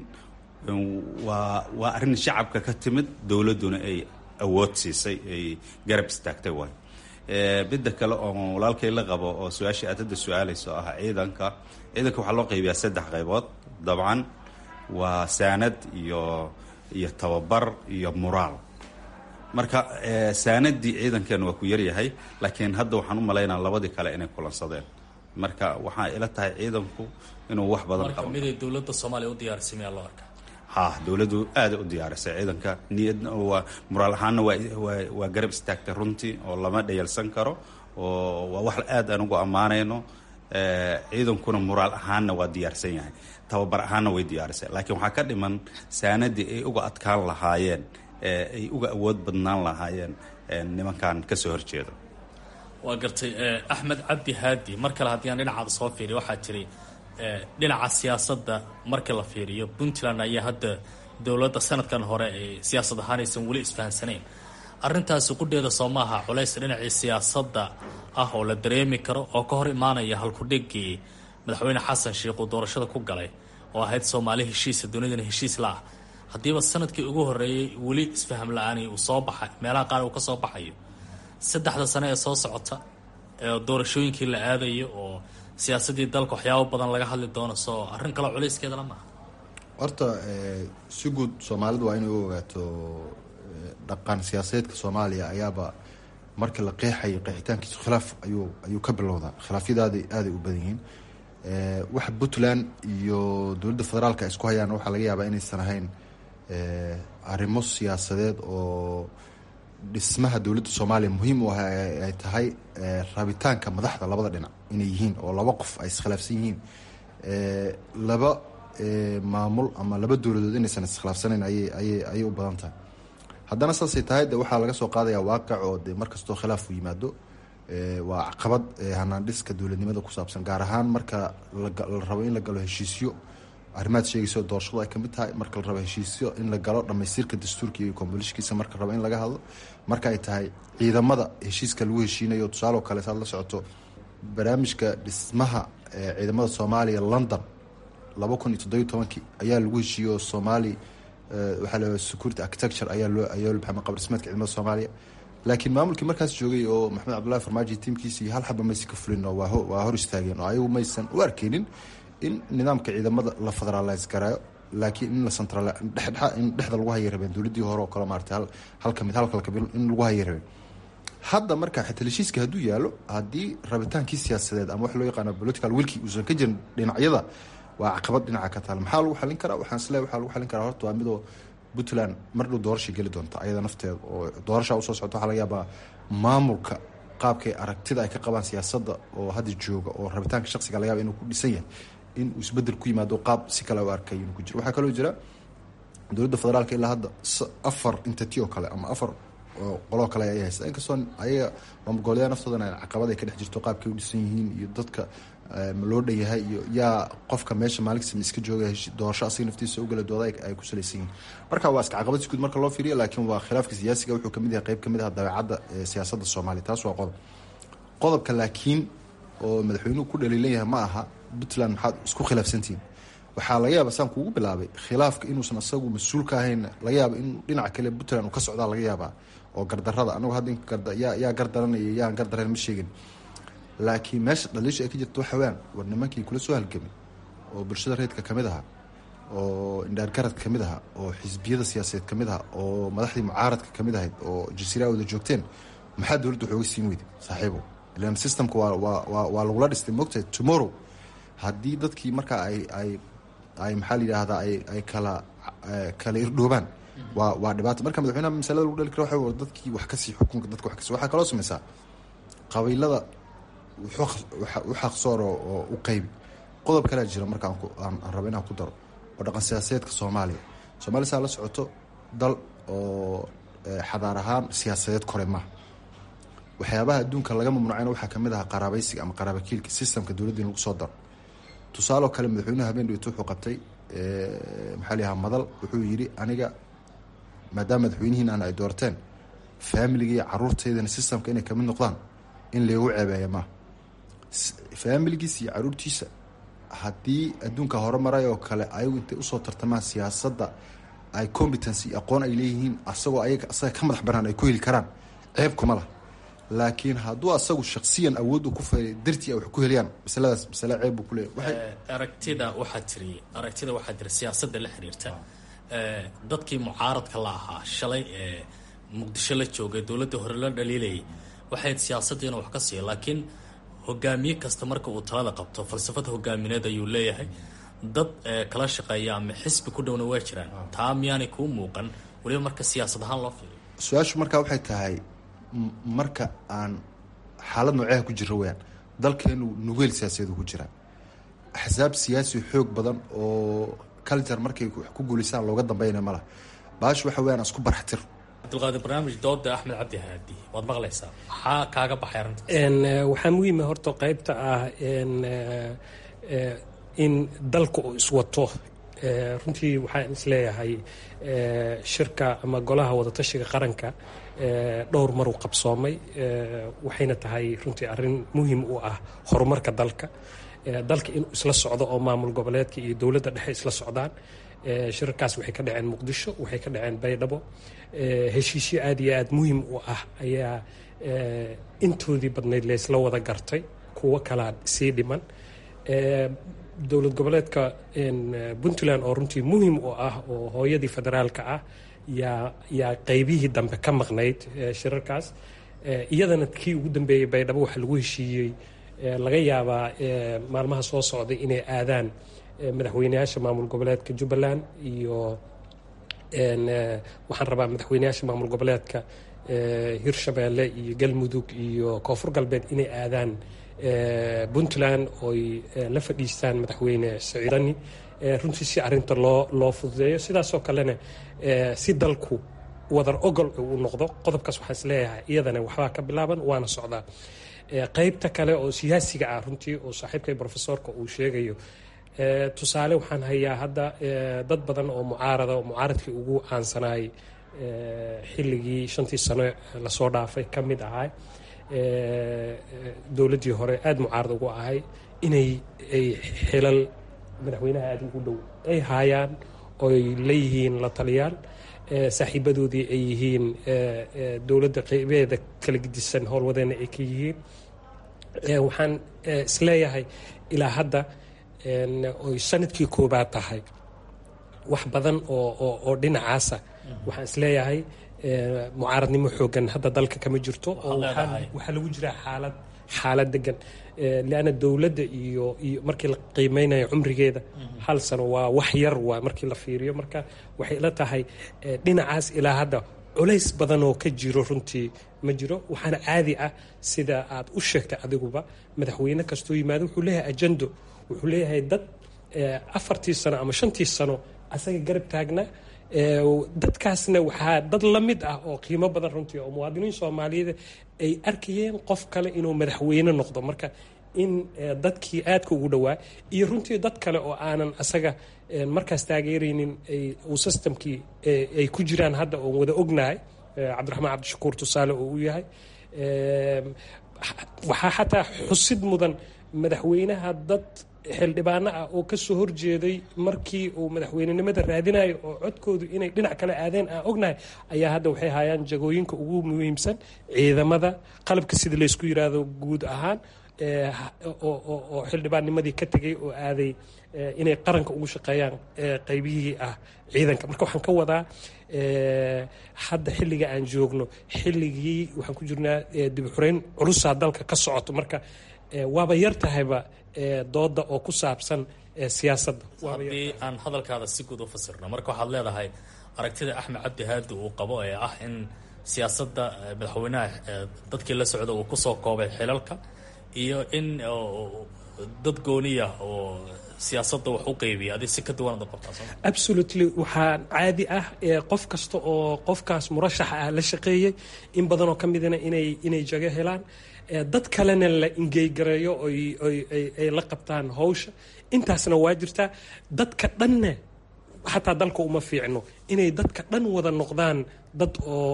waa waa arrin shacabka ka timid dowladduna ay awood siisay ay garab istaagtay waay midda kale oo walaalkay la qabo oo su-aashii aad hadda su-aalayso ah ciidanka ciidanka waxaa loo qaybiyaa saddex qaybood dabcan waa saanad iyo iyo tababar iyo muraal marka saanadii ciidankeena waa ku yaryahay laakiin hadda waxaan u malaynaa labadii kale inay kulansadeen marka waxaa ila tahay ciidanku inuu wax badan marka miday dowladda soomaaliya u diyaarisay miyaa loo arkaa ha dowladdu aada u diyaarisay ciidanka niyadna waa muraal ahaanna waa waa waa garab istaagtay runtii oo lama dhayalsan karo oo waa wax aad aan ugu ammaanayno ciidankuna muraal ahaanna waa diyaarsan yahay tababar ahaanna way diyaarisay laakiin waxaa ka dhiman saanadii ay uga adkaan lahaayeen ay uga awood badnaan lahaayeen nimankan kasoo horjeeda waa gartay axmed cabdi haadi mar kale haddii aan dhinacaada soo fiiriyo waxaa jiray dhinaca siyaasadda marka la fiiriyo puntland ayaa hadda dowladda sanadkan hore ay siyaasad ahaan aysan weli isfahansanayn arrintaasi qudheeda soo maaha culays dhinacii siyaasadda ah oo la dareemi karo oo ka hor imaanaya halkudhigii madaxweyne xasan sheikh uu doorashada ku galay oo ahayd soomaali heshiisa dunidana heshiis la-ah haddiiba sanadkii ugu horreeyey weli isfaham la-aani uu soo baxay meelaha qaar uu ka soo baxayo saddexda sane ee soo socota ee doorashooyinkii la aadayo oo siyaasaddii dalka waxyaabo badan laga hadli doono soo arrin kale culayskeedala maaha horta si guud soomaalidu waa inay u ogaato dhaqan siyaasadeedka soomaaliya ayaaba marka la qeexayo qeexitaankiisu khilaaf ayuu ayuu ka bilowdaa khilaafyadaada aaday u badan yihiin waxa puntland iyo dowladda federaalka isku hayaan waxaa laga yaabaa inaysan ahayn arrimo siyaasadeed oo dhismaha dowladda soomaaliya muhiim u ah ay tahay rabitaanka madaxda labada dhinac inay yihiin oo laba qof ay iskhilaafsan yihiin laba maamul ama laba dowladood inaysan iskhilaafsanayn ayay ayay ayay u badan tahay haddana saasay tahay de waxaa laga soo qaadaya waaqic oo de markastoo khilaafku yimaado waa caqabad hanaandhiska dowladnimada ku saabsan gaar ahaan marka la rabo in la galo heshiisyo arrimaad sheegayso doorashadu ay kamid tahay marka la rabo heshiisyo in la galo dhamaystirka dastuurka iyo kombolishkiisa marka rabo in laga hadlo marka ay tahay ciidamada heshiiska lagu heshiinayo tusaaloo kale saad la socoto barnaamijka dhismaha ciidamada soomaaliya london laba kun iyo toddobiyo tobankii ayaa lagu heshiiye oo somaali waxaa la security architecture ayaa loo ayaa maxamed qabr dhismeedka ciidamada soomaaliya laakiin maamulkii markaas joogay oo maxamed cabdullahi farmaajo tiimkiisa iyo hal xaba maysa ka fulin oo waa waa hor istaageen oo ayagu maysan u arkeynin in nidaamka ciidamada la federalize garaayo laakiin in la central dhexdhexa in dhexda lagu hayay rabeen dowladdii hore oo kale maarata hal hal kamid hal kale kabil in lagu hayay rabeen hadda marka xitaa heshiiska hadduu yaalo haddii rabitaankii siyaasadeed ama wax loo yaqaano political wilkii uusan ka jirin dhinacyada waa caqabad dhinaca ka taal maxaa lagu xalin karaa waxaan isleeyahay waxaa lagu xalin karaa horta waa midoo puntland mar dhow doorashay geli doonta ayada nafteeda oo doorashaa usoo socota waxaa laga yaabaa maamulka qaabkay aragtida ay ka qabaan siyaasadda oo hadda jooga oo rabitaanka shaqsiga laga yaaba inuu ku dhisan yahay in uu isbedel ku yimaado qaab si kale u arkay inuu ku jiro waxaa kaloo jira dowladda federaalka ilaa hadda afar entity oo kale ama afar qoloo kale ay haysta inkastoo ayaga maamulgoboleedaa naftoodana caqabad ay ka dhex jirto qaabkay u dhisan yihiin iyo dadka ma loo dhanyahay iyo yaa qofka meesha maalinkiisa iska jooga doorasho asiga naftiisa ugala dooda ay ku salaysan yihiin marka waa iska caqabad isguud marka loo fiiriyo laakiin waa khilaafka siyaasiga wuxuu kamid yahay qeyb kamid ah dabeecadda siyaasadda soomaaliya taas waa qodob qodobka laakiin oo madaxweynuhu ku dhaliilan yahay ma aha puntland maxaad isku khilaafsantihiin waxaa laga yaaba saan kuugu bilaabay khilaafka inuusan asagu mas-uul ka ahayn laga yaaba in dhinaca kale puntland uu ka socdaa laga yaabaa oo gardarada anagu hadda yaa gardaranaya yaan gardarayn ma sheegin laakiin meesha dhaliisha ay ka jirto waxa weyaan war nimankii kula soo halgamay oo bulshada reedka kamid aha oo indhaargarad kamid aha oo xisbiyada siyaasadeed kamid aha oo madaxdii mucaaradka kamid ahayd oo jasiiraa wada joogteen maxaa dowladda waxooga siin weyday saaxiibo ilan systemka waa waa lagula dhistay moogtahay tomorrow haddii dadkii markaa ay ay ay maxaa la yidhaahdaa ay ay kala kala irdhoobaan waa waa dhibaato marka madaxweynaha masalada lagu dhali kara waxa dadkii wax kasii xukunka dadka wax kasi waxaa kaloo sameysaa qabiilada u xaqsoor oo u qeybi qodob kalea jira marka aan rabo inaan ku daro oo dhaqan siyaasadeedka soomaaliya soomaaliya saa la socoto dal oo xadaar ahaan siyaasadeed kore maaha waxyaabaha adduunka laga mamnuucayna waxaa kamid aha qaraabaysiga ama qaraabakiilka systemka dowladda in lagu soo daro tusaaloo kale madaxweynuhu habeen dhaweyto wuxuu qabtay maxaa la yahaa madal wuxuu yidhi aniga maadaama madaxweynihiin ay doorteen faamiliga iyo caruurteydana systemka inay kamid noqdaan in laygu ceebeeya maaha faamiligiisa iyo caruurtiisa haddii adduunka horumaray oo kale ayagu intay usoo tartamaan siyaasadda ay competency aqoon ay leeyihiin asagoo ayaga asaga ka madax banaan ay ku heli karaan ceeb kuma lah laakiin hadduu asagu shaksiyan awood u ku faylay dartii ay wax ku heliyaan masaladaas masale ceeb buu kuleeyahy aragtida waxaa tiri aragtida waxaa jira siyaasadda la xiriirta dadkii mucaaradka la ahaa shalay ee muqdisho la joogay dowladda hore la dhaliilayay waxayd siyaasadda inuu wax ka siiya laakiin hogaamiye kasta marka uu talada qabto falsafad hogaamineed ayuu leeyahay dad kala shaqeeya ama xisbi ku dhowna waa jiraan taa miyaanay kuu muuqan weliba marka siyaasad ahaan loo fiiriyo su-aashu markaa waxay tahay marka aan xaalad nooceha ku jiro weyaan dalkeenu nugeel siyaasadeedu ku jiraa axsaab siyaasi xoog badan oo culture markay wax ku guuleysaan looga dambeynaya ma laha baash waxa weyaan isku barxtir cabdulqaadir barnaamij dooda axmed cabdi haadi waad maqlaysaa maxaa kaaga baxay arrinta waxaa muhiima horta qeybta ah in dalka uu iswato runtii waxaan isleeyahay shirka ama golaha wadatashiga qaranka dhowr maruu qabsoomay waxayna tahay runtii arrin muhiim u ah horumarka dalka dalka inuu isla socdo oo maamul goboleedka iyo dowladda dhexe isla socdaan shirarkaas waxay ka dhaceen muqdisho waxay ka dhaceen baydhabo heshiisyo aad iyo aad muhiim u ah ayaa intoodii badnayd laysla wada gartay kuwo kalaa sii dhiman dowlad goboleedka puntland oo runtii muhiim u ah oo hooyadii federaalka ah yaa yaa qeybihii dambe ka maqnayd shirarkaas iyadana kii ugu dambeeyey baydhabo waxaa lagu heshiiyey laga yaabaa maalmaha soo socday inay aadaan madaxweyneyaasha maamul goboleedka jubbaland iyo waxaan rabaa madaxweyneyaasha maamul goboleedka hirshabeelle iyo galmudug iyo koonfur galbeed inay aadaan puntland oy la fadhiistaan madaxweyne siciidani runtii si arinta loo loo fududeeyo sidaasoo kalena si dalku wadar ogol uu noqdo qodobkaas waxaan isleeyahay iyadana waxbaa ka bilaaban waana socdaa qeybta kale oo siyaasiga ah runtii oo saaxiibkay profesorka uu sheegayo tusaale waxaan hayaa hadda dad badan oo mucaarada oo mucaaradkii ugu caansanaay xilligii shantii sano lasoo dhaafay ka mid ahay dowladdii hore aada mucaarad ugu ahay inay ay xilal madaxweynaha aada ugu dhow ay haayaan oy leeyihiin la taliyaal saaxiibadoodii ay yihiin dowladda qeybeeda kala gedisan howlwadeena ay ka yihiin waxaan isleeyahay ilaa hadda oy sanadkii koobaad tahay wax badan oo oo dhinacaasa waxaan isleeyahay mucaaradnimo xoogan hadda dalka kama jirto oo waxaa lagu jiraa xaalad xaalad degan leanna dowladda iyo iyo markii la qiimeynayo cumrigeeda hal sano waa wax yar waa markii la fiiriyo marka waxay ila tahay dhinacaas ilaa hadda culays badan oo ka jiro runtii ma jiro waxaana caadi ah sida aad u sheegtay adiguba madaxweyne kastoo yimaado wuxuu leeyahay ajendo wuxuu leeyahay dad afartii sano ama shantii sano asaga garab taagna dadkaasna waxaa dad la mid ah oo qiimo badan runtii oo muwaadiniin soomaaliyeed ay arkayeen qof kale inuu madaxweyne noqdo marka in dadkii aadka ugu dhowaa iyo runtii dad kale oo aanan asaga markaas taageeraynin uu systemkii ay ku jiraan hadda oon wada ognahay cabdiraxmaan cabdishakuur tusaale oo u yahay waxaa xataa xusid mudan madaxweynaha dad xildhibaano ah oo kasoo horjeeday markii uu madaxweynenimada raadinayo oo codkoodu inay dhinac kale aadeen aan ognahay ayaa hadda waxay hayaan jagooyinka ugu muhiimsan ciidamada qalabka sida laysku yiraahdo guud ahaan oo xildhibaannimadii ka tegay oo aaday inay qaranka ugu shaqeeyaan qaybihii ah ciidanka marka waxaan ka wadaa hadda xilliga aan joogno xilligii waxaan ku jirnaa dibixureyn culusaa dalka ka socoto marka waaba yar tahayba dooda oo ku saabsan siyaasadda haddii aan hadalkaada si guud u fasirno marka waxaad leedahay aragtida axmed cabdi haadi uu qabo ee ah in siyaasadda madaxweynaha dadkii la socda uu kusoo koobay xilalka iyo in dad gooniya oo siyaasadda wax u qeybiya adi si ka duwanad u qabtaa soo absolutely waxaa caadi ah qof kasta oo qofkaas murashaxa ah la shaqeeyey in badanoo ka midana inay inay jago helaan dad kalena la ingeygareeyo ay la qabtaan hawsha intaasna waa jirtaa dadka dhanna xataa dalka uma fiicno inay dadka dhan wada noqdaan dad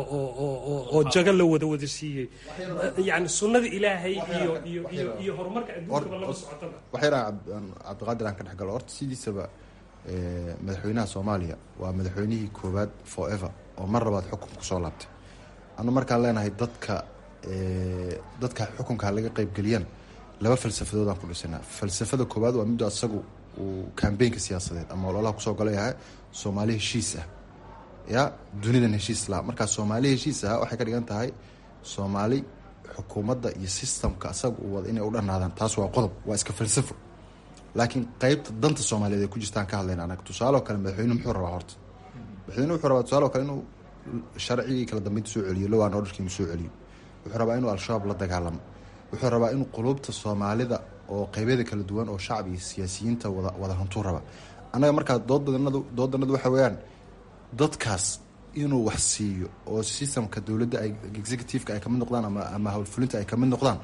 oo jago la wada wada siiyey yani sunnada ilaahay iyo iyo iyo iyo horumarka adduunkaba lama socotaba waxayna cabdiqaadir aan ka dhex galo horta sidiisaba madaxweynaha soomaaliya waa madaxweynihii koowaad forever oo mar labaad xukunka kusoo laabtay anu markaan leenahay dadka dadka xukunka laga qeybgeliyaan laba falsafadoodaan ku dhisanaa falsafada koowaad waa middo asagu uu kambeynka siyaasadeed ama ololaha kusoo galay ahaa soomaali heshiis ah ya dunidan heshiis laha markaa soomaali heshiis ah waxay ka dhigan tahay soomaali xukuumadda iyo systemka asaga uu wada inay u dhanaadaan taas waa qodob waa iska falsafo laakiin qeybta danta soomaaliyeed ay ku jirtaan ka hadlayna anaga tusaale oo kale madaxweyne muxuu rabaa horta madaxweyne wuxuu rabaa tusaale oo kale inuu sharcigii kala dambeynta soo celiyo lowaan orderkiimu soo celiyo wuxuu rabaa inuu al-shabaab la dagaalamo wuxuu rabaa inuu quluubta soomaalida oo qeybyada kala duwan oo shacab iyo siyaasiyiinta wada wada hantuu raba annaga markaa doodanadu doodanadu waxa weeyaan dadkaas inuu wax siiyo oo systemka dowladda ay executiveka ay kamid noqdaan ama ama howlfulinta ay kamid noqdaan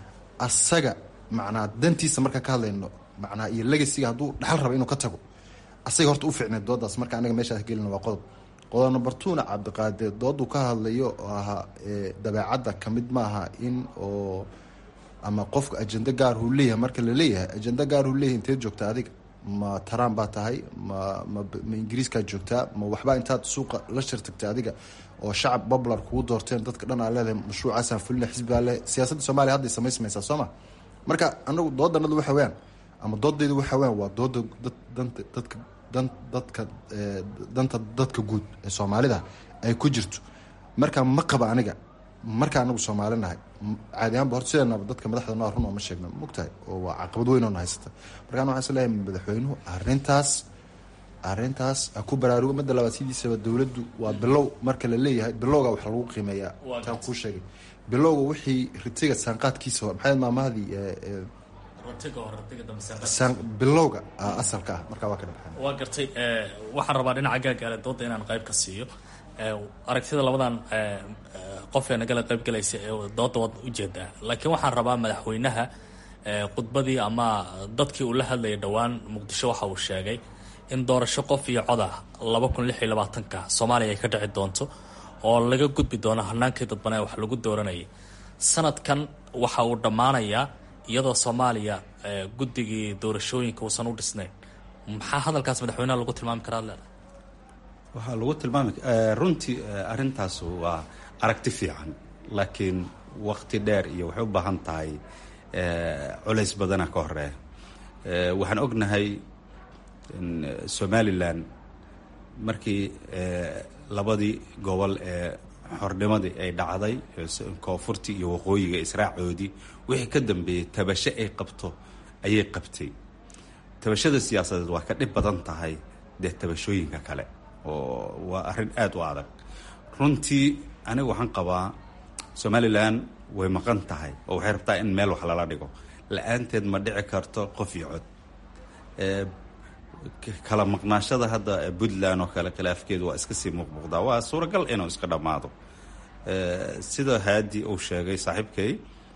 asaga macnaa dantiisa markaa ka hadlayno macnaa iyo legasiga hadduu dhaxal raba inuu ka tago asaga horta u fiicneed doodaas marka anaga meeshaas gelina waa qodob qodob number twona cabdiqaadir dooduu ka hadlayo oo ahaa dabeecadda kamid maaha in oo ama qofka ajendo gaarhuu leeyahay marka la leeyahay ajendo gaarhuu leeyahay inteed joogta adiga ma taraan baa tahay ma ma ma ingiriiskaa joogtaa ma waxbaa intaad suuqa la shirtagtay adiga oo shacab popular kugu doorteen dadka dhan aa leedahay mashruucaasaan fulina xisbigaa le siyaasadda soomaliya hadday samaysmaysaa soo ma marka anagu doodanadu waxa weyaan ama doodaydu waxa weyaan waa dooda dad danta dadka dan dadka danta dadka guud ee soomaalida ay ku jirto marka ma qaba aniga marka anagu soomaali nahay caadi ahaanba horta sideenaba dadka madaxda noo run ooma sheegna mogtahay oo waa caqabad weyn oo na haysata markaan waxaan is leeyahay madaxweynuhu arrintaas arrintaas ha ku baraarugo midda labaad sidiisaba dowladdu waa bilow marka la leeyahay bilowga wax lagu qiimeeyaa taan kuu sheegay bilowga wixii ritiga saanqaadkiisa hor maxay maamahadii bilowga asalka ah markaa waa ka dhexan waa gartay waxaan rabaa dhinaca gaagaale dooda inaan qayb ka siiyo aragtida labadan qof ee nagala qayb galaysa ee dooda waad ujeedaa laakiin waxaan rabaa madaxweynaha khudbadii ama dadkii uu la hadlayay dhowaan muqdisho waxa uu sheegay in doorasho qof iyo cod ah laba kun lix iyo labaatanka soomaaliya ay ka dhici doonto oo laga gudbi doono hanaankii dadbanee wax lagu dooranayay sanadkan waxa uu dhammaanayaa iyadoo soomaaliya guddigii doorashooyinka uusan u dhisnayn maxaa hadalkaas madaxweynaha lagu tilmaami karaa leedahay waxaa lagu tilmaami runtii arrintaas waa aragti fiican laakiin wakti dheer iyo waxay u baahan tahay culays badana ka horeeya waxaan ognahay somalilan markii labadii gobol ee xornimadii ay dhacday koonfurtii iyo waqooyiga israacoodii wixii ka dambeeyey tabasho ay qabto ayay qabtay tabashada siyaasadeed waa ka dhib badan tahay dee tabashooyinka kale oo waa arrin aada u adag runtii aniga waxaan qabaa somalilan way maqan tahay oo waxay rabtaa in meel wax lala dhigo la-aanteed ma dhici karto qof iyo cod kala maqnaashada hadda puntland oo kale khilaafkeedu waa iska sii muuqmuuqdaa waa suuragal inuu iska dhammaado sida haadi uu sheegay saaxiibkay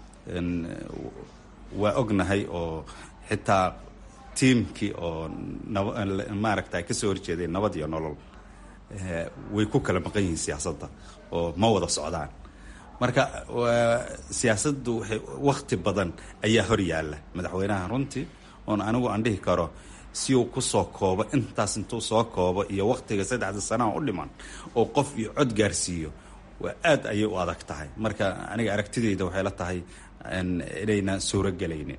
waa ognahay oo xitaa tiimkii oo maaragta kasoo horjeeday nabad iyo nolol way ku kala maqan yihiin siyaasadda oo ma wada socdaan marka siyaasaddu waxay wakti badan ayaa hor yaalla madaxweynaha runtii oon anigu aan dhihi karo si uu kusoo koobo intaas intuu soo koobo iyo waktiga saddexda sanaha u dhiman oo qof iyo cod gaarsiiyo waa aad ayay u adag tahay marka aniga aragtidayda waxay la tahay inayna suuro gelaynin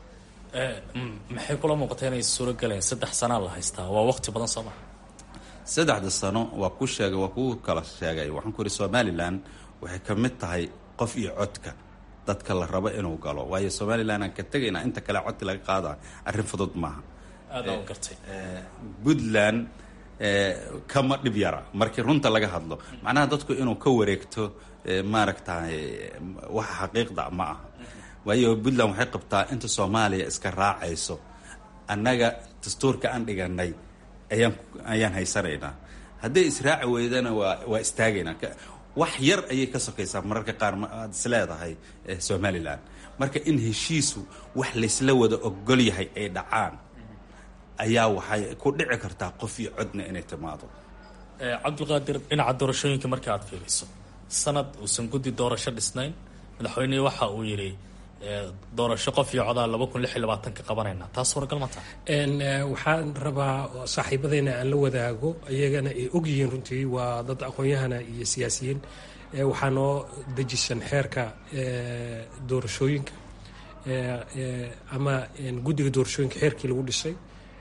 maxay kula muuqata inay suuro gelayn saddex sanaa la haystaa waa waqti badan soo maa saddexda sano waa ku sheegay waa kuu kala sheegay waxaan ku yidhi somalilan waxay ka mid tahay qof iyo codka dadka la rabo inuu galo waayo somalilan aan ka tegayna inta kale codka laga qaada arrin fudud maaha aada u gartay puntland kama dhib yara markii runta laga hadlo macnaha dadku inuu ka wareegto maaragtay waxa xaqiiqda ma aha waayo puntland waxay qabtaa inta soomaaliya iska raacayso annaga dastuurka aan dhiganay ayaan ayaan haysanaynaa hadday israaci weydana waa waa istaagaynaa wax yar ayay ka sokaysaa mararka qaar aad is leedahay somalilan marka in heshiisu wax laysla wada ogol yahay ay dhacaan ayaa waxay ku dhici kartaa qof iyo codna inay timaado cabdulqaadir dhinaca doorashooyinka marka aad fiiriso sanad uusan guddi doorasho dhisnayn madaxweynihii waxa uu yidhi doorasho qof iyo codaa laba kun lix iyo labaatanka qabanayna taas suuragal ma taha waxaan rabaa saaxiibadeyna aan la wadaago iyagana ay ogyihiin runtii waa dad aqoon-yahana iyo siyaasiyiin waxaa noo dejisan xeerka doorashooyinka ama guddiga doorashooyinka xeerkii lagu dhisay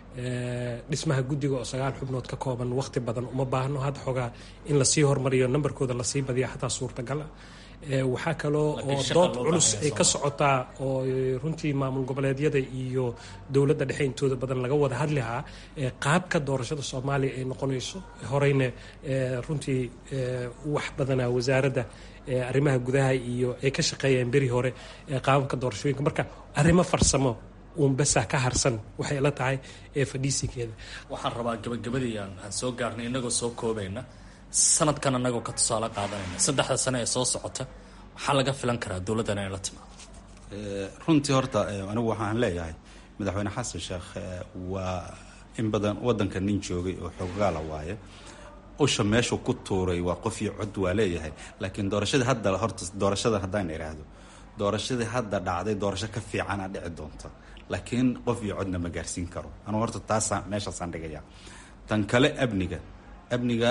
dhismaha guddiga oo sagaal xubnood ka kooban waqti badan uma baahno hadda xoogaa in lasii hormariyo nambarkooda lasii badiya xataa suurtagala waxaa kaloo oo dood culus ay ka socotaa oo runtii maamul goboleedyada iyo dowladda dhexe intooda badan laga wada hadlihaa qaabka doorashada soomaaliya ay noqonayso horeyna runtii wax badanaa wasaaradda arrimaha gudaha iyo ay ka shaqeeyeen beri hore qaababka doorashooyinka marka arrimo farsamo uun basaa ka harsan waxay la tahay ee fadhiisigeeda waxaan rabaa gabagabadii aan soo gaarnay inagoo soo koobayna sanadkan anagoo ka tusaale qaadanayna saddexda sane ee soo socota maxaa laga filan karaa dowladdan inay la timaado runtii horta anigu waxaan leeyahay madaxweyne xasan sheekh waa in badan waddanka nin joogay oo xoogaala waaye usha meeshuu ku tuuray waa qof iyo cod waa leeyahay laakiin doorashadii hadda horta doorashada haddaan idhaahdo doorashadii hadda dhacday doorasho ka fiicana dhici doonta laakiin qof iyo codna ma gaarsiin karo anugu horta taasa meeshaasaan dhigaya tan kale amniga amniga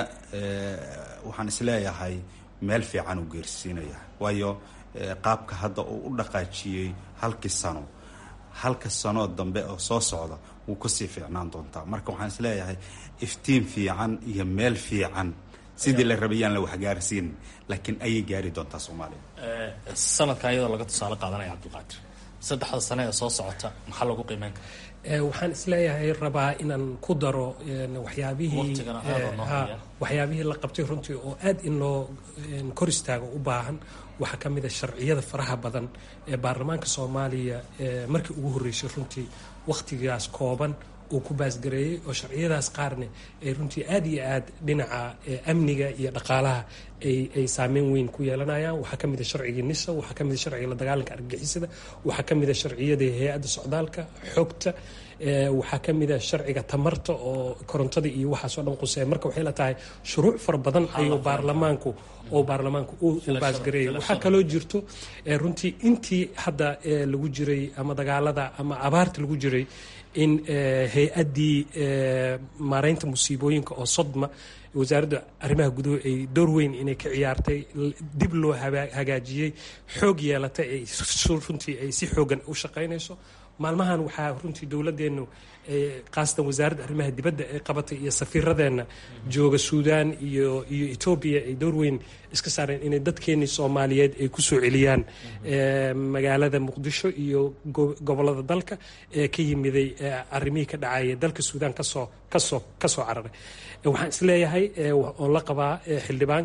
waxaan isleeyahay meel fiican uu geersiinaya waayo qaabka hadda uu u dhaqaajiyey halkii sano halka sanoo dambe oo soo socda wuu kasii fiicnaan doontaa marka waxaan isleeyahay iftiin fiican iyo meel fiican sidii la rabayaan la waxgaarsiin laakiin ayay gaari doontaa soomaaliya sanadkan iyadoo laga tusaale qaadanaya cabdulqaadir saddexda sane ee soo socota maxaa lagu qiimeyn karaa waxaan isleeyahay rabaa inaan ku daro waxyaabihii waxyaabihii la qabtay runtii oo aad in loo kor istaago u baahan waxaa ka mid a sharciyada faraha badan ee baarlamaanka soomaaliya markii ugu horreysay runtii wakhtigaas kooban uu ku baasgareeyey oo sharciyadaas qaarne ay runtii aad iyo aad dhinaca amniga iyo dhaqaalaha ay saameyn weyn ku yeelanayaan waxaa ka mid a sharcigii nisa waxaa ka mid a sharciga la dagaalanka argagixisada waxaa ka mid a sharciyada hay-adda socdaalka xogta waxaa ka mid a sharciga tamarta oo korontada iyo waxaasoo dhan quseeya marka waxay la tahay shuruuc fara badan ayuu baarlamaanku oo baarlamaanku u baasgareeyay waxaa kaloo jirto runtii intii hadda lagu jiray ama dagaalada ama abaarta lagu jiray in hay-addii maareynta musiibooyinka oo sodma wasaaradda arrimaha guduhu ay door weyn inay ka ciyaartay dib loo hagaajiyey xoog yeelatay ay runtii ay si xoogan u shaqaynayso maalmahan waxaa runtii dowladeennu khaasatan wasaaradda arrimaha dibadda ay qabatay iyo safiiradeenna jooga suudaan iyo iyo etoobiya ay door weyn iska saareen inay dadkeenii soomaaliyeed ay ku soo celiyaan magaalada muqdisho iyo gobollada dalka ee ka yimiday arrimihii ka dhacaya dalka suudaan kasoo kasoo kasoo cararay waxaan isleeyahay oo la qabaa xildhibaanka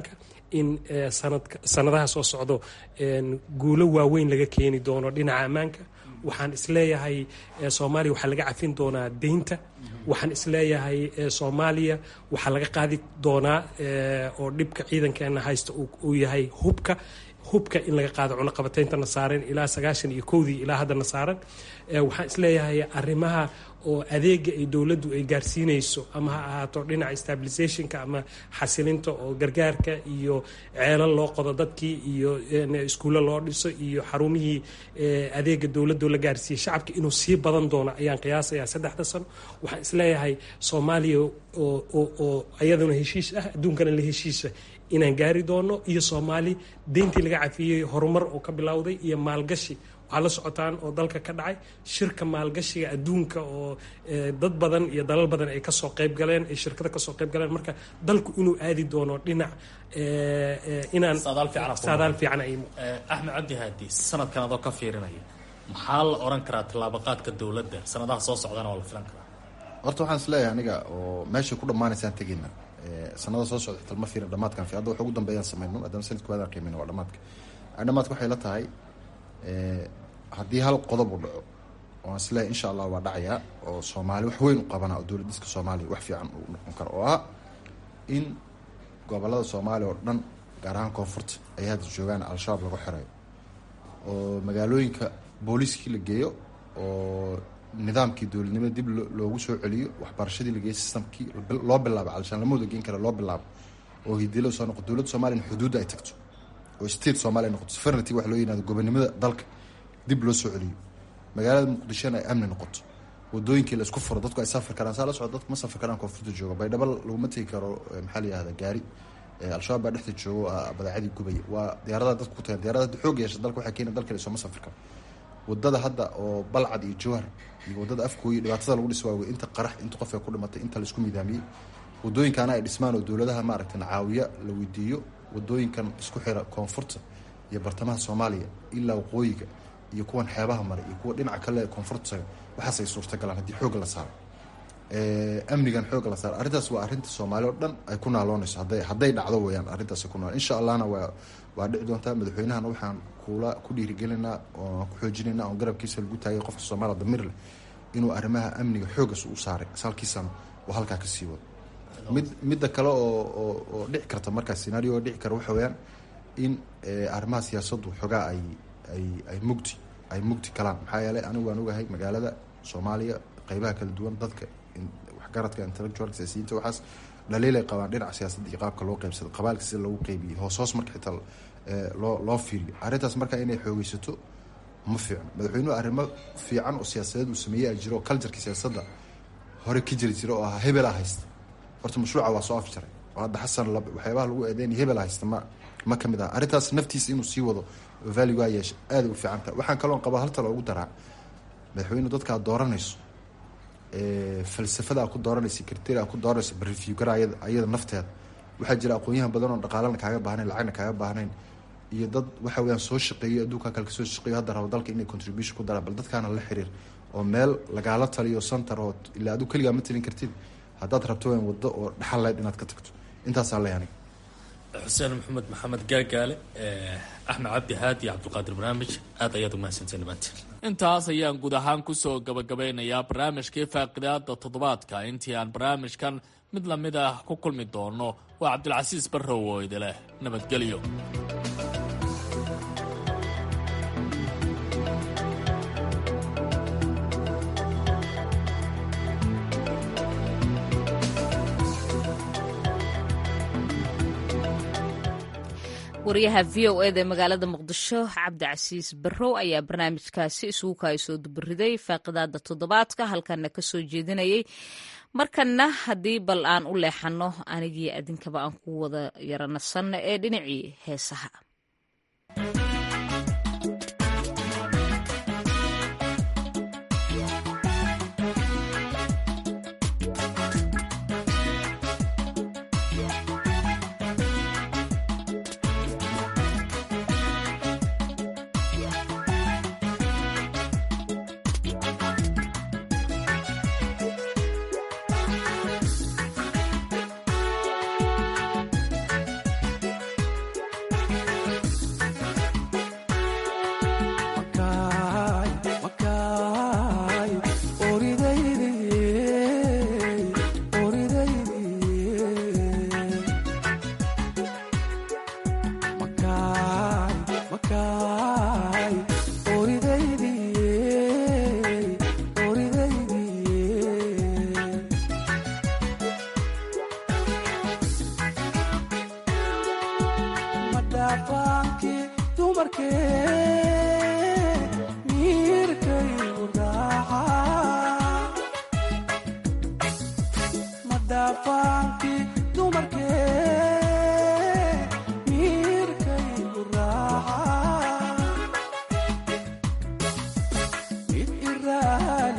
in sanadaha soo socdo guulo waaweyn laga keeni doono dhinaca ammaanka waxaan isleeyahay soomaaliya waxaa laga cafin doonaa deynta waxaan isleeyahay soomaaliya waxaa laga qaadi doonaa oo dhibka ciidankeena haysta uu yahay hubka hubka in laga qaado cunaqabateyntana saaran ilaa sagaashan iyo kowdii ilaa haddana saaran waxaan isleeyahay arrimaha oo adeega ay dowladdu ay gaarsiinayso ama ha ahaato dhinaca stabilisationka ama xasilinta oo gargaarka iyo ceelal loo qodo dadkii iyo iskuulle loo dhiso iyo xarumihii adeega dowladdu la gaarsiiyey shacabka inuu sii badan doono ayaan qiyaasayaa saddexda sano waxaan isleeyahay soomaaliya oo ayaduna heshiis ah adduunkana la heshiisa inaan gaari doono iyo soomaali deyntii laga cafiyey horumar oo ka bilowday iyo maalgashi waxaa la socotaan oo dalka ka dhacay shirka maalgashiga adduunka oo dad badan iyo dalal badan ay kasoo qayb galeen ay shirkada kasoo qayb galeen marka dalku inuu aadi doono dhinac inaan saadaal fiican ay axmed cabdi haadi sanadkan adoo ka fiirinaya maxaa la oran karaa tallaabaqaadka dowladda sanadaha soo socdana waa la filan karaa horta waxaan isleeyahay aniga oo meeshay ku dhammaanaysaan tegayna sanada soo socda xitaa ma fiirin dhamaadkan fi hadda wax ugu dambeeyaan samayno maadaama sanadka waadaan qiimayno waa dhamaadka dhamaadka waxay la tahay haddii hal qodob uu dhaco waan isleeyahay insha allah waa dhacayaa oo soomaali wax weyn u qabana oo dowlad diska soomaaliya wax fiican uu noqon karo oo ah in gobolada soomaaliya oo dhan gaar ahaan koonfurta ay hadda joogaan al-shabaab lagu xirayo oo magaalooyinka booliiskii la geeyo oo nidaamkii dowladnimada dib loogu soo celiyo waxbarashadii la geeyo systamkii loo bilaabo alshaan lama wada geen kara loo bilaabo oo hidilo soo noqo dowladda soomaliya in xuduudda ay tagto oo state somalia noqoto sovereignty wax loo yihahdo gobonimada dalka dib loo soo celiyo magaalada muqdishona ay amni noqoto wadooyinkii la isku furo dadku ay safri karaan saa la socdo dadku ma safri karaan koonfurta jooga baydhabo laguma tegi karo maxaa la yihahda gaari al-shabaab baa dhexda joogo badaacadii gubaya waa diyaaradaha dadku ku tagan diyarada hadda xoog yeesha dalka waxay keena dalka sooma safri karo wadada hadda oo balcad iyo jawhar iyo wadada afkooyi dhibaatada lagu dhis waawey inta qarax inta qof ay ku dhimatay inta laisku midaamiyey wadooyinkaana ay dhismaan oo dowladaha maaragta caawiya la weydiiyo wadooyinkan isku xira koonfurta iyo bartamaha soomaaliya ilaa waqooyiga iyo kuwan xeebaha mare iyo kuwa dhinaca kale ee koonfurta taga waxaas ay suurtagalaan haddii xoogga la saaro amnigan xoogga la saaro arrintaas waa arrinta soomaali oo dhan ay ku naaloonayso hadday hadday dhacdo weyaan arrintaas ay ku naal insha allahna waa waa dhici doontaa madaxweynahana waxaan kula ku dhiirigelinaa oo ku xoojinaynaa oon garabkiisa lagu taagay qofka soomaaliya damir leh inuu arrimaha amniga xooggas u saaray salkiisana uu halkaa ka sii wado mid midda kale oo oo oo dhici karta markaas scenario oo dhici kara waxa weeyaan in arrimaha siyaasaddu xoogaa ay ay ay mugdi ay mugdi kalaan maxaa yeelay anigu waan ogahay magaalada soomaaliya qeybaha kala duwan dadka waxgaradka intellectual siyaasiyiinta waxaas dhaliilay qabaan dhinaca siyaasadda iyo qaabka loo qeybsado qabaalka sida lagu qeybiyey hoos hoos marka xitaa loo loo fiiriyo arrintaas marka inay xoogeysato ma fiicno madaxweynuhu arrimo fiican oo siyaasadeed uu sameeyey a jiro oo culturka siyaasadda hore ka jiri jira oo ahaa hebelaa haysta horta mashruuca waa soo afjaray oo hadda xasan waxyaabaha lagu eedeynaya hebel haysta ma ma kamid aha arrintaas naftiisa inuu sii wado value waa yeesha aada u fiican tahay waxaan kaloon qabaa halta loogu daraa madaxweynu dadka aad dooranayso falsafada aad ku dooranaysa criteria aad ku dooranayso bareview gara ayada ayada nafteeda waxaa jira aqoon-yahan badan oo dhaqaalana kaaga baahnayn lacagna kaaga baahnayn iyo dad waxa weyaan soo shaqeeyo adduunka kale kasoo shaqeeyo hadda rabo dalka inay contribution ku daraan bal dadkaana la xiriir oo meel lagaala taliyo center oo ilaa aduu keligaa ma talin kartid haddaad rabto waan waddo oo dhaxal leyd inaad ka tagto intaasaa leh aniga xuseen maxamed maxamed gaagaale axmed cabdi haadi iyo cabdulqaadir barnaamij aad ayaad umahadsanteen dhamaantiin intaas ayaan guud ahaan kusoo gabagabeynayaa barnaamijkii faaqidaada toddobaadka intii aan barnaamijkan mid lamid ah ku kulmi doono waa cabdilcasiis barrow oo idileh nabadgelyo wariyaha v o eda ee magaalada muqdisho cabdicasiis barrow ayaa barnaamijkaasi isugu kaasoo dubariday faaqidaada toddobaadka halkana kasoo jeedinayay markana haddii bal aan u leexano anigii adinkaba aan ku wada yaranasanno ee dhinacii heesaha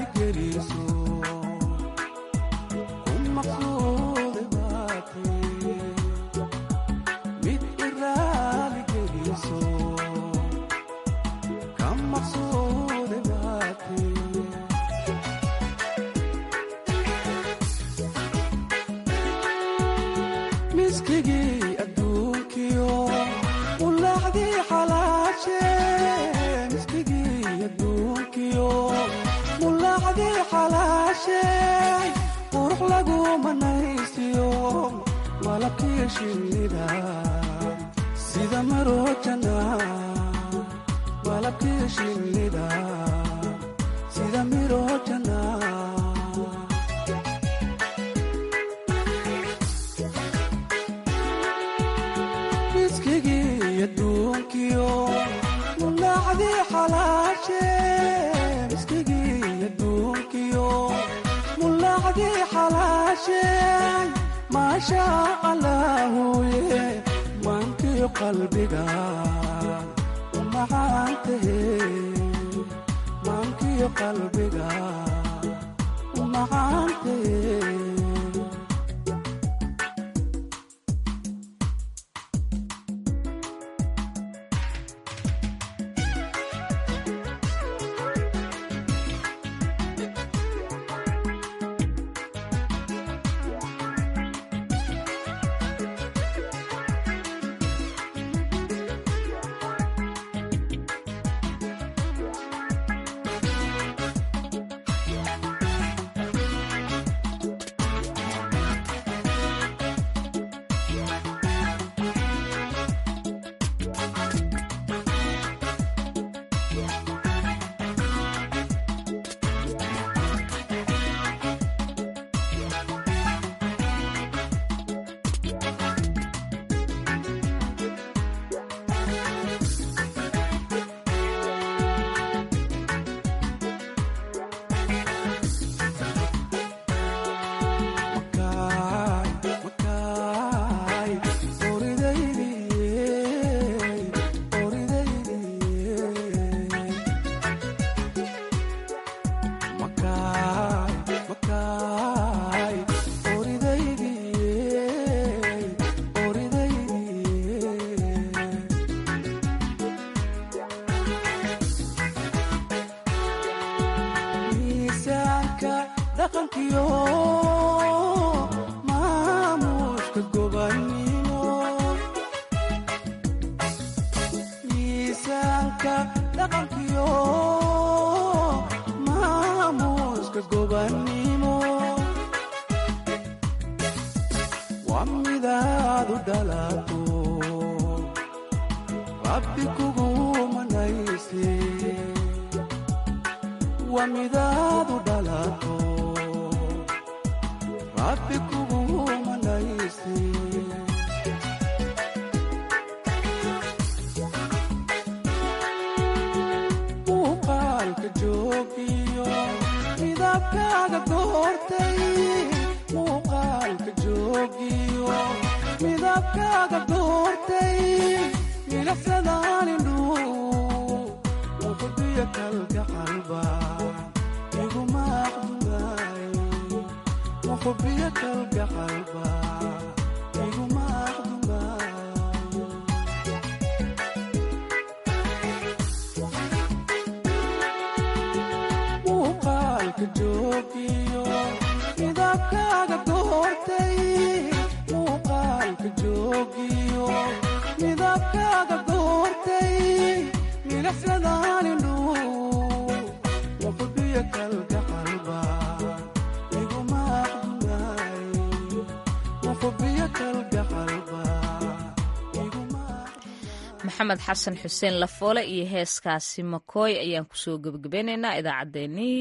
maxamed xasan xuseen lafoole iyo heeskaasi makooy ayaan kusoo gebagabeynaynaa idaacaddeenii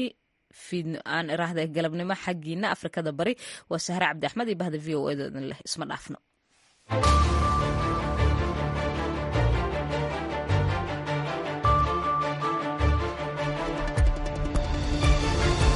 aan iraahda galabnimo xaggiina afrikada bari waa sahre cabdi axmed iyo bahda v o edadan leh isma dhaafno